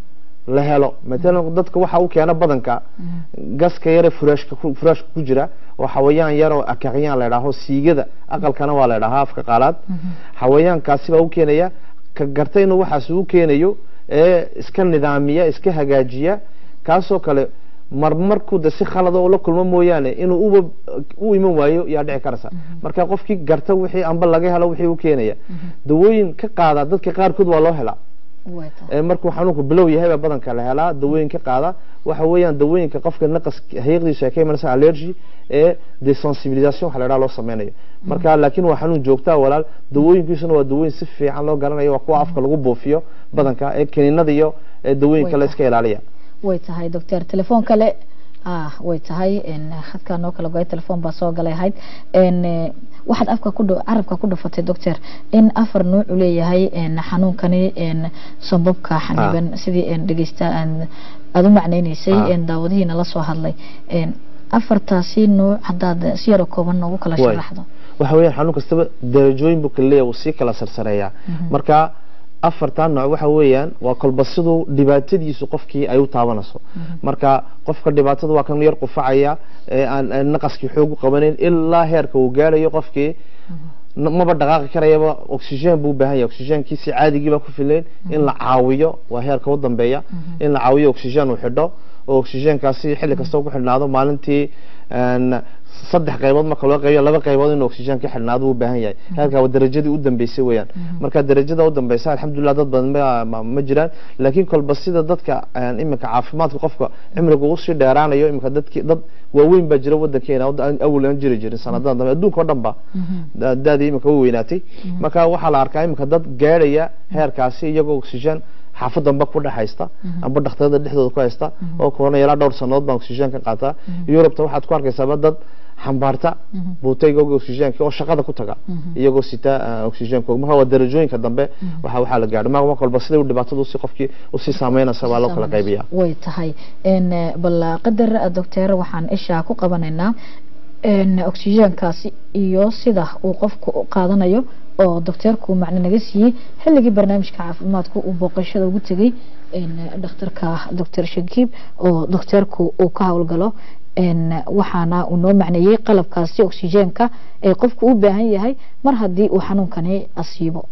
la helo matalan dadka waxa u keena badanka gaska yare furaashka ku- furaashka ku jira oo xawayaan yar oo akaqyaan la idhaaho siigada aqalkana waa la idhahaa afka qaalaad xawayaankaasi baa u keenaya ka garta inuu waxaas u keenayo ee iska nidaamiya iska hagaajiya kaasoo kale marmarkuu de si khalada oo la kulmo mooyaane inuu uba u iman waayo yaa dhici karaysa marka qofkii garta wixii amba laga helo wixii u keenaya dawooyin ka qaada dadka qaarkood waa loo helaa way tahay ee markuu xanuunku bilow yahay baa badanka la helaa dawooyin ka qaada waxa weeyaan dawooyinka qofka naqas hayaqdiisu ay ka imanaysa allergy ee desensibilisation waxa la idhaha loo sameynayo marka laakiin waa xanuun joogtaa walaal dawooyinkiisuna waa dawooyin si fiican loo garanayo waa kuwa afka lagu buufiyo badanka ee kiniinada iyo ee dawooyinka la iska ilaaliya way tahay doctor telefoon kale ah way tahay een, khadkaa noo kala goay telefoon baa soo galay ahayd een, eh, waxaad afka ku dha- carabka ku dhafatay doctor in afar nuuc uu leeyahay een, xanuunkani een, sambabka xaniban sidii een, dhegeysta aan aada u macneyneysay Ah. een, daawadihiina la soo hadlay een, afartaasi nuuc haddaad si yaro kooban noogu kala Way. sharaxdo waxa weeyaan xanuun kastaba darajooyin buu kala leeyahay wuu sii kala sarsareeyaa marka afartan nooc waxa weeyaan waa kolba siduu dhibaatadiisu qofkii ay u taabanayso marka qofka dhibaatada waa kan yar qufacaya ee aan aan naqaskii xoog u qabanayn ilaa heerka uu gaarayo qofkii n- maba dhaqaaqi karayaba oxygen buu u baahan yahay oxygenkiisi caadigii baa ku filayn in la caawiyo waa heerka u dambeeya in la caawiyo oxygen uu xidho oo oxygenkaasi xilli kasta uu ku xidhnaado maalintii een, saddex qaybood marka loo qaybiyo laba qaybood inuu oxygen ka xidhnaado uu u baahan yahay heerka waa darajadii u dambeysay weeyaan marka darajada u dambeysa alxamdulilah dad badan ma- ma ma jiraan laakiin kolba sida dadka een, iminka caafimaadka qofka cimriga uu sii dheeraanayo iminka dadki dad waaweyn baa jira wadankeena oo aan awal aan jiri jirin sanadadan dambe adduunka oo dhan ba da- daadii iminka u weynaatay marka waxaa la arkaa iminka dad gaadhaya heerkaasi iyagoo oxygen xaafadanba ku dhex haysta amba dhakhtarada dhexdooda ku haysta oo korona ilaa dhowr sanadood baan oxygen ka qaataa yurubta waxaad ku arkaysaaba dad xambaarta buutaygoga oxygenka oo shaqada ku taga iyagoo sita ah, oxygenkooga marka waa darajooyinka dambe waxa waxaa la gaadho marka marka walba siday u dhibaatadu si qofkii usii saameynaysa baa loo kala qaybiyaa way tahay een, eh, bal qadar doctor waxaan isha ku qabanaynaa een, oxygenkaasi iyo sida uu qofku u qaadanayo oo docteerku macno naga siiyey xilligii barnaamijka caafimaadku uu booqashada ugu tegey een, dhakhtarka doctor shakiib oo docteerku uu ka howlgalo een, waxaana uu noo macneeyey qalabkaasi oxygenka ee qofku u baahan yahay mar haddii uu xanuunkani asiibo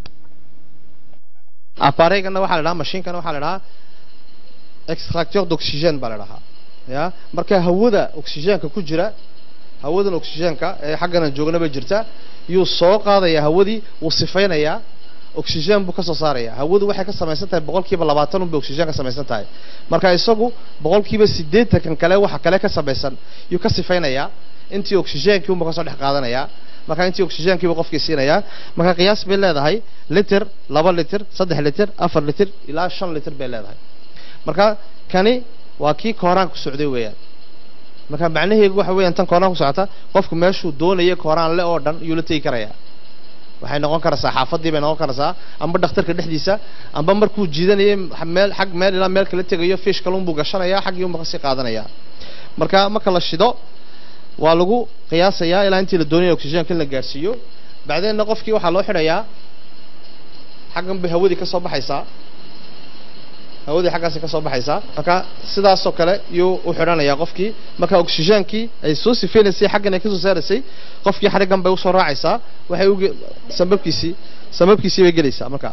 apareygana waxaa la dhahaa mashiinkana waxaa la dhahaa extracteur d'oxygène baa la dhahaa ya marka hawada oxygenka ku jira hawadan oxygenka ee xaggana joognaba jirta yuu soo qaadaya hawadii wuu sifaynayaa oxygen buu kasoo saaraya hawadu waxay ka samaysan tahay boqolkiiba labaatan un bay oxygen ka samaysan tahay marka isagu boqolkiiba siddeetankan kale waxa kale ka samaysan yuu ka sifaynayaa intii oxygenkii unba kasoo dhex qaadanayaa marka intii oxygenkiiba qofkii siinayaa marka qiyaas bay leedahay liter laba liter saddex liter afar liter ilaa shan liter bay leedahay marka kani waa kii kooraan ku socday weeyaan marka macnaheedu waxa weeyaan tan kooraan ku socota qofku meeshuu doonaya kooraan le oo dhan yuu la tegi karayaa waxay noqon karaysaa xaafadii bay noqon karaysaa amba dhakhtarka dhexdiisa amba markuu jiidanayay meel xag meel ilaa meel kala tegayo fish kalun buu gashanayaa xaggii unba kasii qaadanaya marka marka la shido waa lagu qiyaasayaa ilaa intii la doonaya oxygenka in la gaarsiiyo bacdeenna qofkii waxaa loo xidhayaa xaggan bay hawadii ka soo baxaysaa hawadii xaggaasi ka soo baxaysaa marka sidaasoo kale yuu u xidhanayaa qofkii marka oxygenkii ay soo sifeynaysay xaggan ay kasoo saaraysay qofkii xadhiggan bay usoo raacaysaa waxay uge sababkiisii sababkiisii bay gelaysaa marka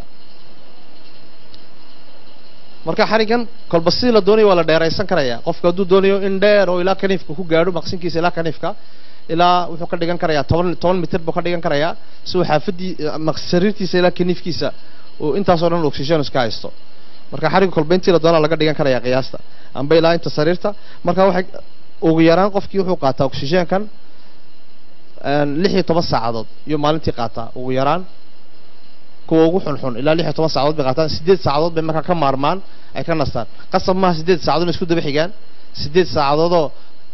marka xadhiggan kolba sidii la doonayo waa la dheeraysan karaya qofka hadduu doonayo in dheer oo ilaa kaniifka ku gaadho maqsinkiisa ilaa kaniifka ilaa wuxuu ka dhigan karayaa toban toban mitir buu ka dhigan karayaa si uu xaafadii sariirtiisa ilaa kaniifkiisa uu intaasoo dhan oxygen iska haysto marka xarigga kolba intii la doonaa laga dhigan karaya qiyaasta amba ilaa inta sariirta marka waxay ugu yaraan qofkii wuxuu qaataa oxygenkan lix iyo toban saacadood iyo maalintii qaataa ugu yaraan kuwa ugu xunxun ilaa lix iyo toban saacadood bay qaataan sideed saacadood bay markaa ka maarmaan ay ka nastaan qasab maaha sideed saacadood isku daba xigaan sideed saacadoodoo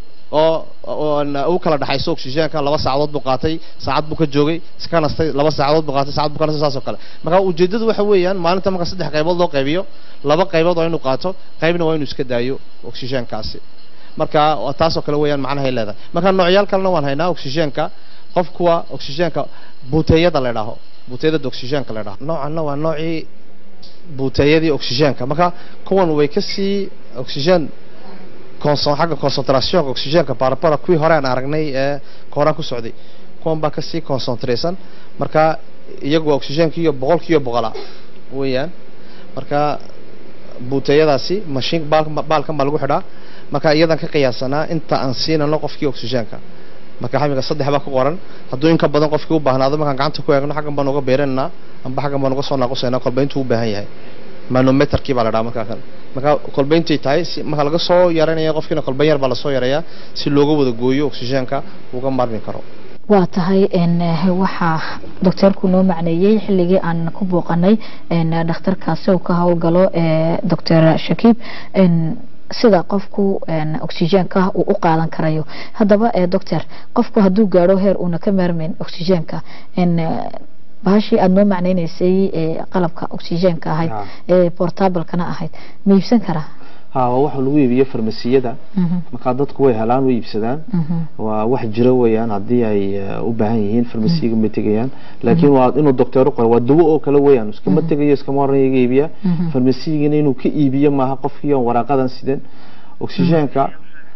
oo u kala dhaxayso oxygenka laba saacadood buu qaatay saacad buu ka joogay iska nastay laba saacadood buu qaatay saacad buu ka nastay saas oo kale marka ujeedadu waxa weeyaan maalinta marka saddex qaybood loo qaybiyo laba qaybood waa inuu qaato qaybna waa inuu iska daayo oxygenkaasi marka taasoo kale weeyaan macnahay leedahay marka noocyaal kalena waan haynaa oxygenka qof kuwa oxygenka buuteeyada la idhaaho buuteeyada oxygenka la idhaaho noocanna waa noocii buuteeyadii oxygenka marka kuwan way kasii oxygen conson xagga concentrationka oxygenka barabara kuwii hore aan aragnay ee kooraan ku socday kuwan baa kasii concentraysan marka iyagu oxygenkiiyo boqolkiiyo boqola weeyaan marka buuteeyadaasi mashiin baalkan baa lagu xidhaa marka iyadan ka qiyaasanaa inta aan siinano qofkii oxygenka marka xamiga saddex baa ku qoran hadduu in ka badan qofkii u baahnaado markaan gacanta ku eegno xaggan baan uga beeranaynaa amba xaggan baan uga soo naaqusaynaa kolba intuu u baahan yahay manometerkii baa la dhaha markaa kan marka kolba intay tahay si marka laga soo yaranaya qofkiina kolba yar baa lasoo yarayaa si looga wada gooyo oxygenka uga maarmi karo waa tahay waxaa docteerku noo macneeyey xilligii aan ku booqanay dhakhtarkaasi uu ka howlgalo doctor shakiib sida qofku oxygenka uu u qaadan karayo haddaba doctor qofku hadduu gaadho heer uuna ka maarmayn oxygenka bahashii aada noo macneyneysay qalabka oxygenka ahayd ee portablekana ahayd ma iibsan karaa ha waa waxa lagu iibiyo farmasiyada markaa dadku way helaan way iibsadaan waa wax jiro weeyaan haddii ay u baahan yihiin farmasiyaga ma tegayaan laakiin waa inuu docteer u qoro waa dawo oo kale weeyaan iskama tegayo iskama oranaya iga iibiya farmasiyigana inuu ka iibiyo maaha qofkii on waraaqadan sidan oxygenka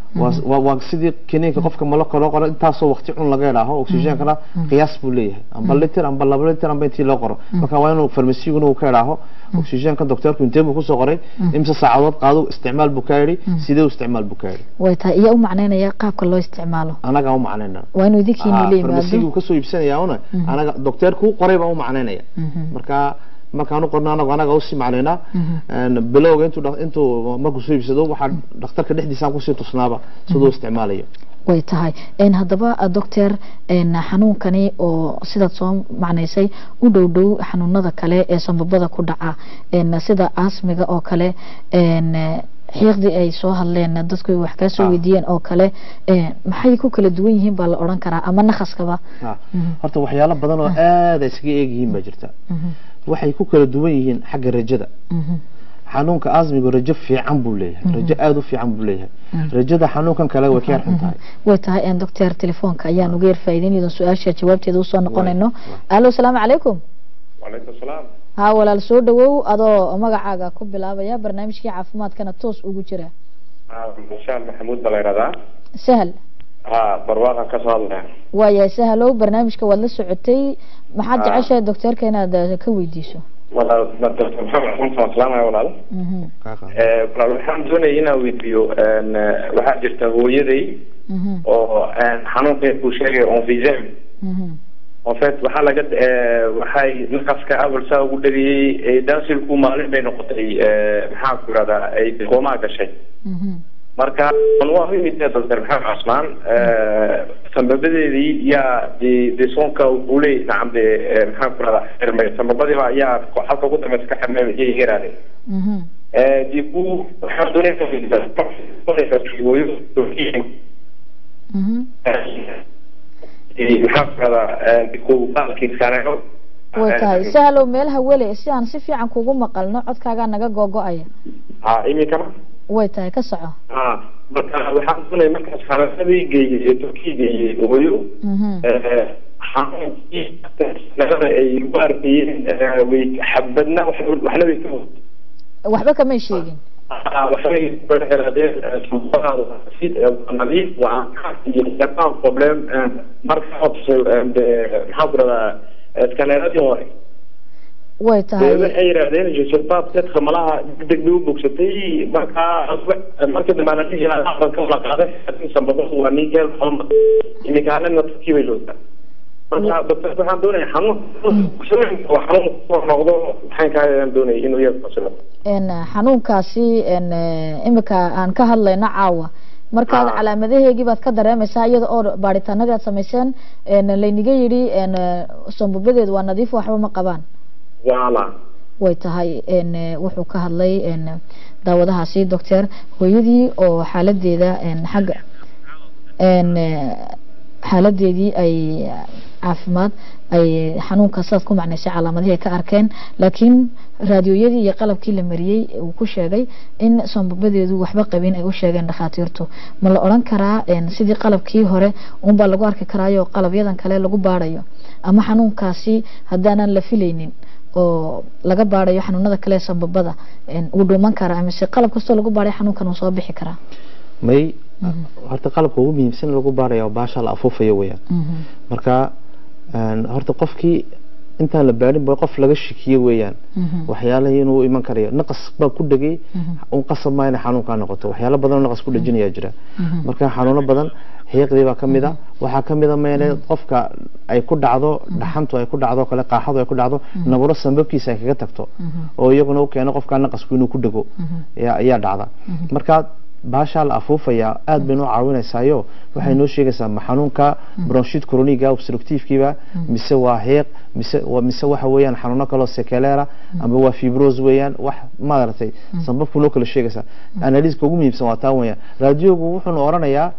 waa sidii kiniinka qofka malaka loo qoro intaasoo waqti cun laga idhaaho oxygenkana qiyaas buu leeyahay amba liter amba laba liter amba intii loo qoro marka waa inuu farmasiguna uu ka idhaaho oxygenka docteerku intee buu kusoo qoray imse saacadood qaado isticmaal buu ka yidhi sidee u isticmaal buu ka yidhi way tahay iyo u macneynaya qaabka loo isticmaalo anagaa u macnayna waa inuu idinkiina la yimaado farmasigu kasoo iibsanaya una anaga docteerku qoray baa u macneynaya marka markaan u qorno anagu anaga usii macnaynaa bilowga intuu intuu markuu soo iibsado waxaa dhakhtarka dhexdiisaan kusii tusnaaba siduu isticmaalayo way tahay haddaba doctor xanuunkani oo sidaad soo macnaysay u dhow dhow xanuunada kale ee sambabada ku dhaca sida asmiga oo kale xiiqdii ay soo hadleen dadku wax kaa soo weydiiyeen oo kale maxay ku kala duwan yihiin baa la odhan karaa ama nakaskaba horta waxyaalo badan oo aada iskaga eegyihiin baa jirta waxay ku kala duwan yihiin xagga rajada xanuunka asmiga rajo fiican buu leeyahay rajo aada u fiican buu leeyahay rajada xanuunkan kale way ka yar xun tahay way tahay doctor telefoonka ayaan uga yar faa'iideynayno su-aasha jawaabteeda usoo noqonayno alo asalaamu calaykum wacalaykum salaam ha walaal soo dhawow adoo magacaaga ku bilaabaya barnaamijkii caafimaadkana toos ugu jira mashaal maxamuud baa la yidhahdaa sahal ha barwaaqan kasoo hadlaya waayahay sahalow barnaamijka waad la socotay maxaad jeceshahay docteerka inaad ka weydiiso walaal doctor maxamed xasan salaamaya walaal walaal waxaan doonayay inaan weydiiyo waxaa jirta hooyaday oo xanuunka uu sheegay onfisem en fait waxaa laga waxay naqaska awal saa ugu dhagayay dansilku maalin bay noqotay maxaan ku irahdaa ay koomaa gashay marka waa imid doctor maxamed cusmaan sambabadeedii yaa de de soonka uley nacam de maxaan ku irahdaa xirmay sambabadiiba yaa halka ugu dambeysa ka xirmay iyay yaraadeen de ku waxaan doonaysa maxaan ku irahdaa ku baalkiiskaanayo way tahay sahlow meel hawele si aan si fiican kugu maqalno codkaagaa naga googo-aya ha iminkana way tahay ka soco ha marka waxaan doonaya markaas xarafadii geeyey ee turkiya geeyey hooyo xanuunkii ay ugu arkayeen way xabadna waxna way ka waxba kamay sheegin waxbay kuxiraadeen sanbadaada nadiif waa aan problem marka maxaa ku radaa skaneeradii hore way tahay waxay yidhahdeen josepha dadka malaha degdeg bay u bogsatay markaa markii dambe ana dhihi lahaa ka wala qaaday sanbadadu waa nigel xoma imikaanana turkii bay joogtaa marka doctor waxaan doonaya xanuun waa xanuun kusoo noqdo maxaan ka hayaan doonaya inuu iyaga fasilo xanuunkaasi imika aan ka hadlayno caawa markaad calaamadaheegii baad ka dareemaysaa iyada oo baaritaanadii aad samayseen layniga yidhi sombubadeedu waa nadiif waxba ma qabaan wala way tahay wuxuu ka hadlay daawadahaasi doctor hooyadii oo xaaladeeda xagga xaaladeedii ay caafimaad ay xanuunka sidaad ku macnaysay calaamadihii ay ka arkeen laakiin raadiyooyadii iyo qalabkii la mariyey uu ku sheegay in sombabadeedu waxba qabin ay u sheegeen dhakhaatiirtu ma la odhan karaa sidii qalabkii hore unbaa lagu arki karaayo qalabyadan kale lagu baarayo ama xanuunkaasi haddaanan la filaynin oo laga baarayo xanuunada kale sambabada uu dhuuman karaa mise qalab kastoo lagu baaray xanuunkan uu soo bixi karaa may horta qalabka ugu muhiimsan lagu baaraya baasha la afuufayo weyaan marka horta qofkii intaan la baarin ba qof laga shikiye weeyaan waxyaalaha inuu iman karayo naqas baa ku dhegay un qasab maa inay xanuunkaa noqoto waxyaalo badan oo naqas ku dhejinayaa jira marka xanuuno badan xiiqdii baa kamid a waxaa kamid a meele qofka ay ku dhacdo dhaxantu ay ku dhacdo kale qaaxadu ay ku dhacdo naburo sambabkiisa ay kaga tagto oo iyaguna u keeno qofkaa naqasku inuu ku dhego ayaa dhacda marka baashaa la afuufayaa aad bay noo caawinaysaayo waxay noo sheegaysaa ma xanuunka bronshid coroniga obstructivekiiba mise waa heeq mise mise waxa weeyaan xanuuno kaloo sekelera ama waa fibros weeyaan wax maaragtay sambabku noo kala sheegaysaa analiiska ugu muhiimsan waa taa weeyaan raadiogu wuxuuna oranayaa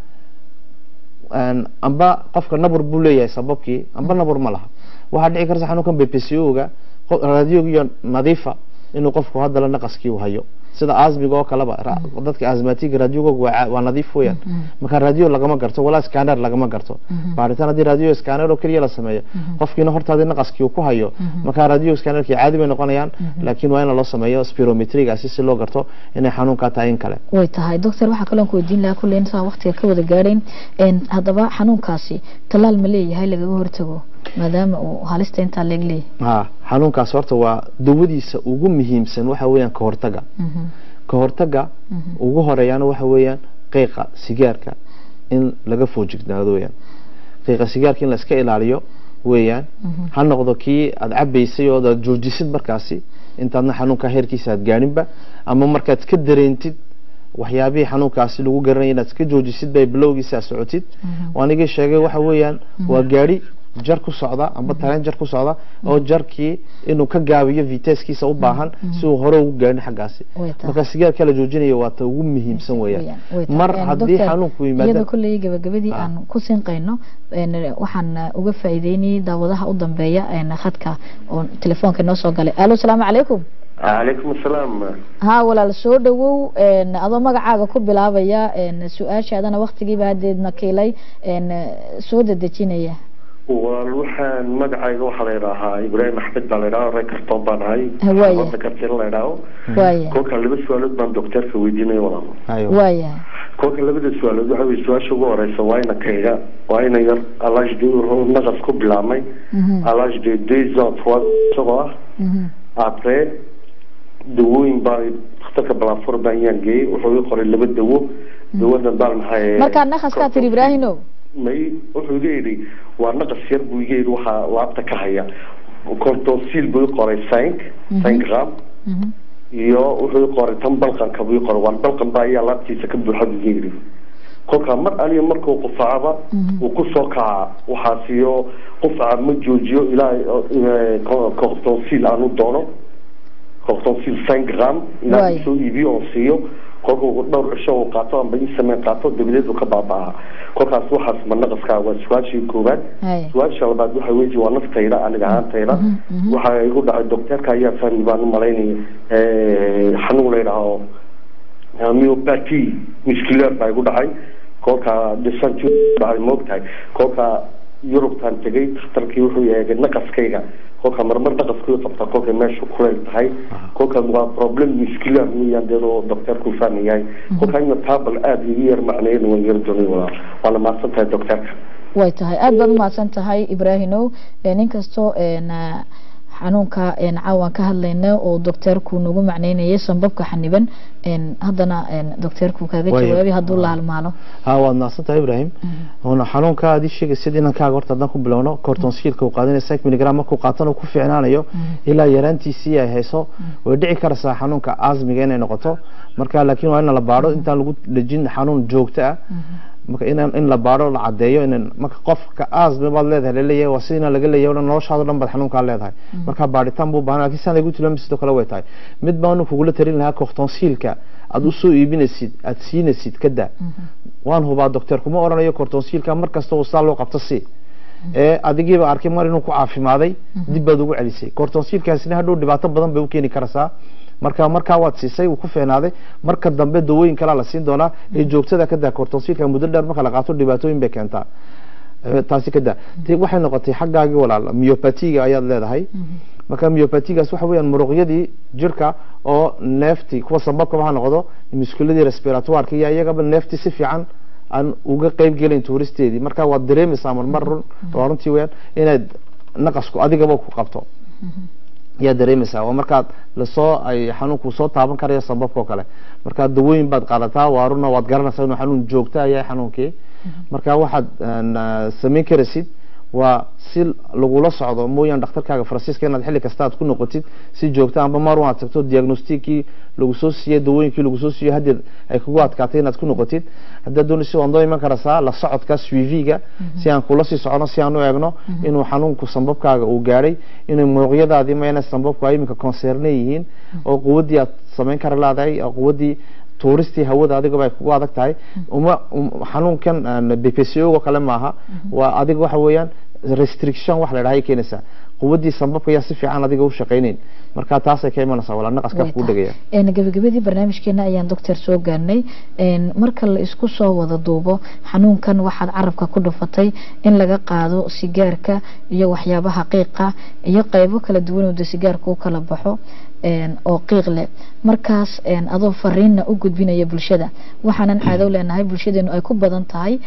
amba qofka nabur buu leeyahay sababkii amba nabur ma laha waxaa dhici karta xanuunkan bpco-ga raadiogiyo nadiifa inuu qofku haddala naqaskii u hayo sida asmiga oo kaleba dadka asmatiga radiogoga waa nadiif weeyaan marka radio lagama garto walaa scanner lagama garto baaritaan haddii radio scanner oo keliya la sameeyo qofkiina hortaadii naqaskii uu ku hayo marka radio scannerkii caadi bay noqonayaan laakiin waa in loo sameeyo spirometrigaasi si loo garto inay xanuunkaa tahay in kale way tahay doctor waxaa kaloo ku weydiin lahaa kulley intaa waqtiga ka wada gaadhayn haddaba xanuunkaasi tallaal ma leeyahay lagaga hortago maadaama uu halista intaa leeg leeyahay ha xanuunkaas horta waa dawadiisa ugu muhiimsan waxa weeyaan ka hortaga ka hortaga ugu horeeyaana waxa weeyaan qiiqa sigaarka in laga foojignaado weeyaan qiiqa sigaarka in la iska ilaaliyo weeyaan ha noqdo kii aad cabaysay oo aad joojisid markaasi intaadna xanuunka heerkiisa aad gaaninba ama markaad ka dareentid waxyaabihii xanuunkaasi lagu garanaya inaad iska joojisid bay bilowgiisa aad socotid anigii sheegay waxa weeyaan waa gaari jar ku socda amba tareen jar ku socda oo jarkii inuu ka gaabiyo viteskiisa u baahan si uu hore ugu gaarin xaggaasi marka sigaarka la joojinayo waa ta ugu muhiimsan weeyaan mar haddii xanuunku yimaado iyada kulley gabagabadii aan ku sinqayno waxaan uga faa'iideynayay daawadaha u dambeeya khadka oo telefoonka noo soo galay alo salaamu calaykum calaykum asalaam ha walaal soo dhawow adoo magacaaga ku bilaabaya su-aashaadana waktigiiba hadeedna kiilay soo dedejinaya wal waxaan magacayga waxaa la yidhaahaa ibraahim axmed baa la yidhaha ree kartoon baan ahay Waaya. wada kartin la yidhaaho waaya kolka laba su-aalood baan docteerka weydiinaya walaal waaya kolka labada su-aalood waxa weye su-aasha ugu horeysa waa ina kayga waa ina yar alage de naqas ku bilaabmay alage de deux ans trois isagoo ah après dawooyin baa dhakhtarka balafor baan yaan geeyey wuxuu ii qoray laba dawo dawadan baan maxay markaa naqaskaa tiri ibraahino may wuxuu iga yidhi waa naqas yar buu iga yidhi waxaa laabta ka haya cortosil buu i qoray cinq cinq gram iyo wuxuu i qoray tan balqanka buu i qoray waan balqan baa ayaa laabtiisa ka buuxa buu iga yidhi kolkaa mar aliya markuu qufaacaba uu kusoo kaca waxaas iyo qufaca ma joojiyo ilaa cortosil aan u doono cortosil cinq gram ilaa Waay. soo iibiyo oo siiyo kolkuu dhowr cisho uu qaato amba ii sameyn qaato dabadeed uu ka baaba'aa kolkaas waxaas ma naqaskaa waa su-aashii koowaad su-aasha labaad waxa weji waa naftayda aniga ahaantayda waxa igu dhacay docteerka ayaa fahmi baan u malaynaya xanuun la yidhaaho myopathy muscular baa igu dhacay kolka dhisan dhacay moogtahay kolka yurubtaan tegay dhakhtarkii wuxuu eegay naqaskayga kolka marmar naqaskuu qabta kolkay meeshu kuleyl tahay kolka waa problem muscular weeyaan deedoo docteerku fahmayahay kolka ina taabal aada igu yar macneyn waan yar doonay walaa waana mahadsan tahay docteerka way tahay aada baad umahadsan tahay ibraahimow nin kastoo xanuunka caawan ka hadlayna oo docteerku nagu macneynayay sambabka xaniban haddana docteerku kaaga jawaabay hadduu la halmaalo ha waad mahadsan tahay ibrahim ona xanuunka aad ii sheegaysid inankaaga horta haddaan ku bilowno cortonsiilka uu qaadanaya six milligram markuu qaatana ku fiicnaanayo ilaa yaraantiisii ay hayso way dhici karaysaa xanuunka asmiga inay noqoto marka laakiin waa in la baadho intaan lagu dhejin xanuun joogto ah marka in in la baadho la cadeeyo in marka qofka asmi baad leedahay laleeyahay waa sidina laga leeyahay oo noloshaada dhan baad xanuunkaa leedahay marka baadhitaan buu baahan laakiin saan lagu tilmaamay sidoo kale way tahay mid baan kugula tarin lahaa cortonsiilka aad u soo iibinaysid aad siinaysid kada waan hubaa doctor kuma oranayo cortonsiilka mar kasta oo saa loo qabto si ee adigiiba arkay mar inuu ku caafimaaday dib baad ugu celisay cortonsiilkaasina hadhow dhibaato badan bay u keeni karaysaa marka markaa waad siisay uu ku feenaaday marka dambe dawooyin kalaa la siin doonaa ee joogtada ka daa cortonsiilka muddo dheer marka la qaato dhibaatooyin bay keentaa taasi ka daa waxay noqotay xaggaagii walaal myopatiga ayaad leedahay marka myopatigaas waxa weeyaan muruqyadii jirka oo neefti kuwa sambabkaba ha noqdo muskuladii respiratoireka iyo iyagaba neefti si fiican aan uga qeyb gelin tuuristeedii marka waad dareemaysaa marmar run waa runtii weyaan inaad naqasku adigaba ku qabto yaa dareemaysaa waa markaad lasoo ay xanuunku soo taaban karaya sambabka oo kale marka dawooyin baad qaadataa waaruna waad garanaysaa inuu xanuun joogta yahay xanuunkii marka waxaad samayn karaysid waa si lagula socdo mooyaan dhakhtarkaaga faransiiska inaad xilli kasta aad ku noqotid si joogta amba mar aad tagto diagnostikii lagu soo siiyey dawooyinkii lagu soo siiyey haddii ay kugu adkaatay inaad ku noqotid haddaad doonaysa waad noo iman karaysaa la socodka swiviga si aan kula sii socono si aan u eegno inuu xanuunku sambabkaaga uu gaadhay inay muruqyadaadii mayna sambabku ay iminka concerne yihiin oo quwaddii aad samayn kara leedahay oo quwaddii tuuristii hawada adigaba ay kugu adag tahay uma xanuunkan bpco kale maaha waa adiga waxa weeyaan restriction wax la dhahay keenaysaa quwaddii sambabka ayaa si fiican adiga u shaqaynayn marka taasay ka imanaysaa walaa naqaska kuu dhegaya gabagabadii barnaamijkeena ayaan doctor soo gaarnay marka la isku soo wada duubo xanuunkan waxaad carabka ku dhufatay in laga qaado sigaarka iyo waxyaabaha qiiqa iyo qaybo kala duwan oo de sigaarka u kala baxo oo qiiq leh markaas adoo fariinna u gudbinaya bulshada waxaanan caadow leenahay bulshadeenu ay ku badan tahay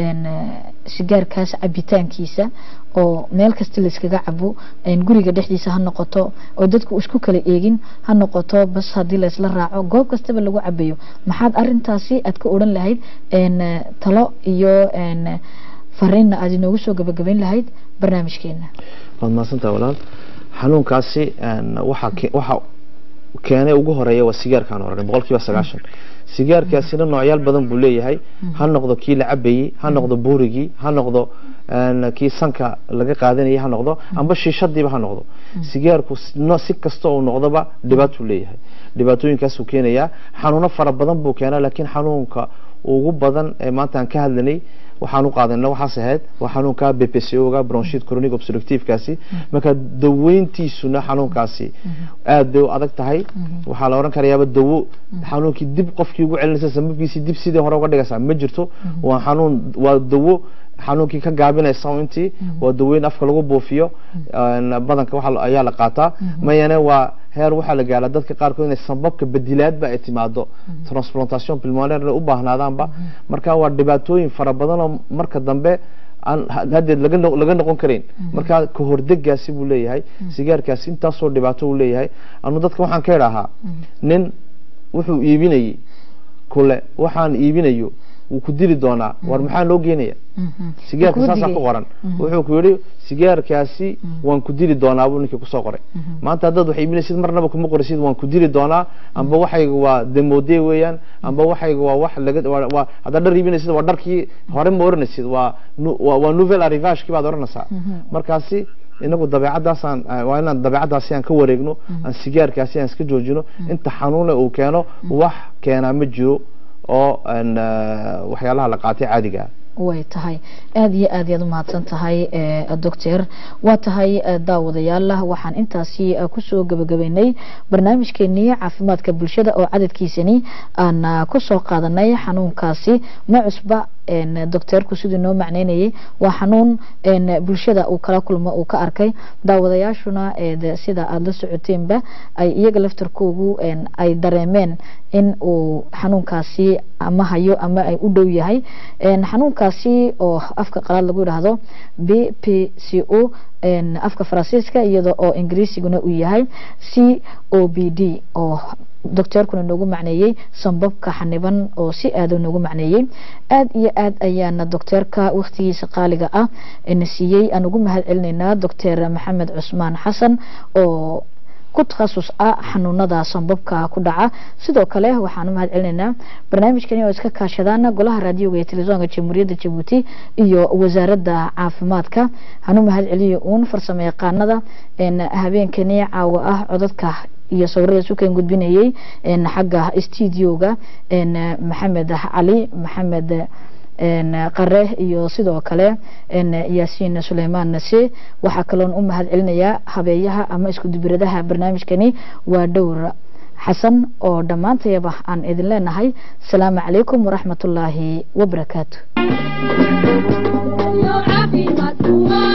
sigaarkaas cabitaankiisa oo meel kasta layskaga cabo guriga dhexdiisa ha noqoto oo dadku isku kala eegin ha noqoto bas haddii laysla raaco goob kastaba lagu cabayo maxaad arintaasi aad ka odhan lahayd talo iyo fariinna aad inoogu soo gabagabayn lahayd barnaamijkeena waad mahadsantaha walaal xanuunkaasi waxa waxa keenay ugu horeeya waa sigaarkaan oranay boqol kiiba sagaashan sigaarkaasina noocyaal badan buu leeyahay ha noqdo kii la cabayey ha noqdo buurigii ha noqdo kii sanka laga qaadanayay ha noqdo amba shiishadiiba ha noqdo sigaarku si kasta uu noqdoba dhibaatuu leeyahay dhibaatooyinkaasuu keenayaa xanuuno fara badan buu keenaa laakiin xanuunka ugu badan ee maanta aan ka hadlanay waxaan u qaadana waxaas ahayd waa xanuunka bpco-ga bronchid chronic obstructive-kaasi marka daweyntiisuna xanuunkaasi aad bay u adag tahay waxaa la oran karayaaba dawo xanuunkii dib qofkii ugu celinaysa sababkiisii dib sidii hore uga dhigaysaa ma jirto waa xanuun waa dawo xanuunkii ka gaabinaysa intii waa daweyn afka lagu buufiyo badanka waxa ayaa la qaataa mayane waa heer waxaa la gaaraa dadka qaarkood inay sababka badilaadba ay timaado transplantation pulmonaire u baahnaadaanba marka waa dhibaatooyin fara badan oo marka dambe aan haddeed laga laga noqon karayn marka kahordegaasi buu leeyahay sigaarkaasi intaasoo dhibaato uu leeyahay anu dadka waxaan ka idhaahaa nin wuxuu iibinayey kule waxaan iibinayo wuu ku dili doonaa war maxaa loo geenaya sigaarka saasaa ku qoran wuxuu ku yidhi sigaarkaasi waan ku dili doonaa buu ninkii kusoo qoray maanta haddaad wax iibinaysid marnaba kuma qoraysid waan ku dili doonaa amba waxayga waa demode weeyaan amba waxayga waa wax laga waa haddaad dhar iibinaysid waa dharkii hore ma oranaysid waa waa nouvelle arrivagekii baad oranaysaa markaasi inagu dabeecadaasaan waa inaan dabeecadaasi aan ka wareegno aan sigaarkaasi aan iska joojino inta xanuune uu keeno wax keenaa ma jiro oo waxyaalaha la qaatay caadiga ah way tahay aada iyo aad yaad umahadsan tahay doctor waa tahay daawadayaal waxaan intaasi kusoo gabagabeynay barnaamijkeenii caafimaadka bulshada oo cadadkiisani aan kusoo qaadanay xanuunkaasi ma cusba docteerku siduu noo macneynayay waa xanuun bulshada uu kala kulmo uu ka arkay daawadayaashuna sida aada la socoteenba ay iyaga laftarkoogu ay dareemeen in uu xanuunkaasi ama hayo ama ay u dhow yahay xanuunkaasi oo afka qalaad lagu yidhaahdo b p c o afka faransiiska iyada oo ingiriisiguna uu yahay c o b d oo docteerkuna noogu macneeyey sambabka xaniban oo si aada noogu macneeyey aada iyo aad ayaana docteerka waktigiisa qaaliga ah na siiyey aan ugu mahad celinaynaa doctor maxamed cusmaan xasan oo ku takhasus ah xanuunada sambabka ku dhaca sidoo kale waxaan u mahad celinaynaa barnaamijkani oo iska kaashadaan golaha raadioga iyo telefisonka jamhuuriyadda jabuuti iyo wasaaradda caafimaadka hanu mahad celiyo uun farsamo yaqaanada habeenkani caawa ah codadka iyo sawirada sukan gudbinayay xagga studioga maxamed cali maxamed qare iyo sidoo kale yaasiin suleymaan nase waxaa kaloon u mahad celinayaa habeeyaha ama isku dubiradaha barnaamijkani waa dhowr xasan oo dhammaantayaba aan idin leenahay asalaamu calaykum waraxmatullaahi wabarakaatu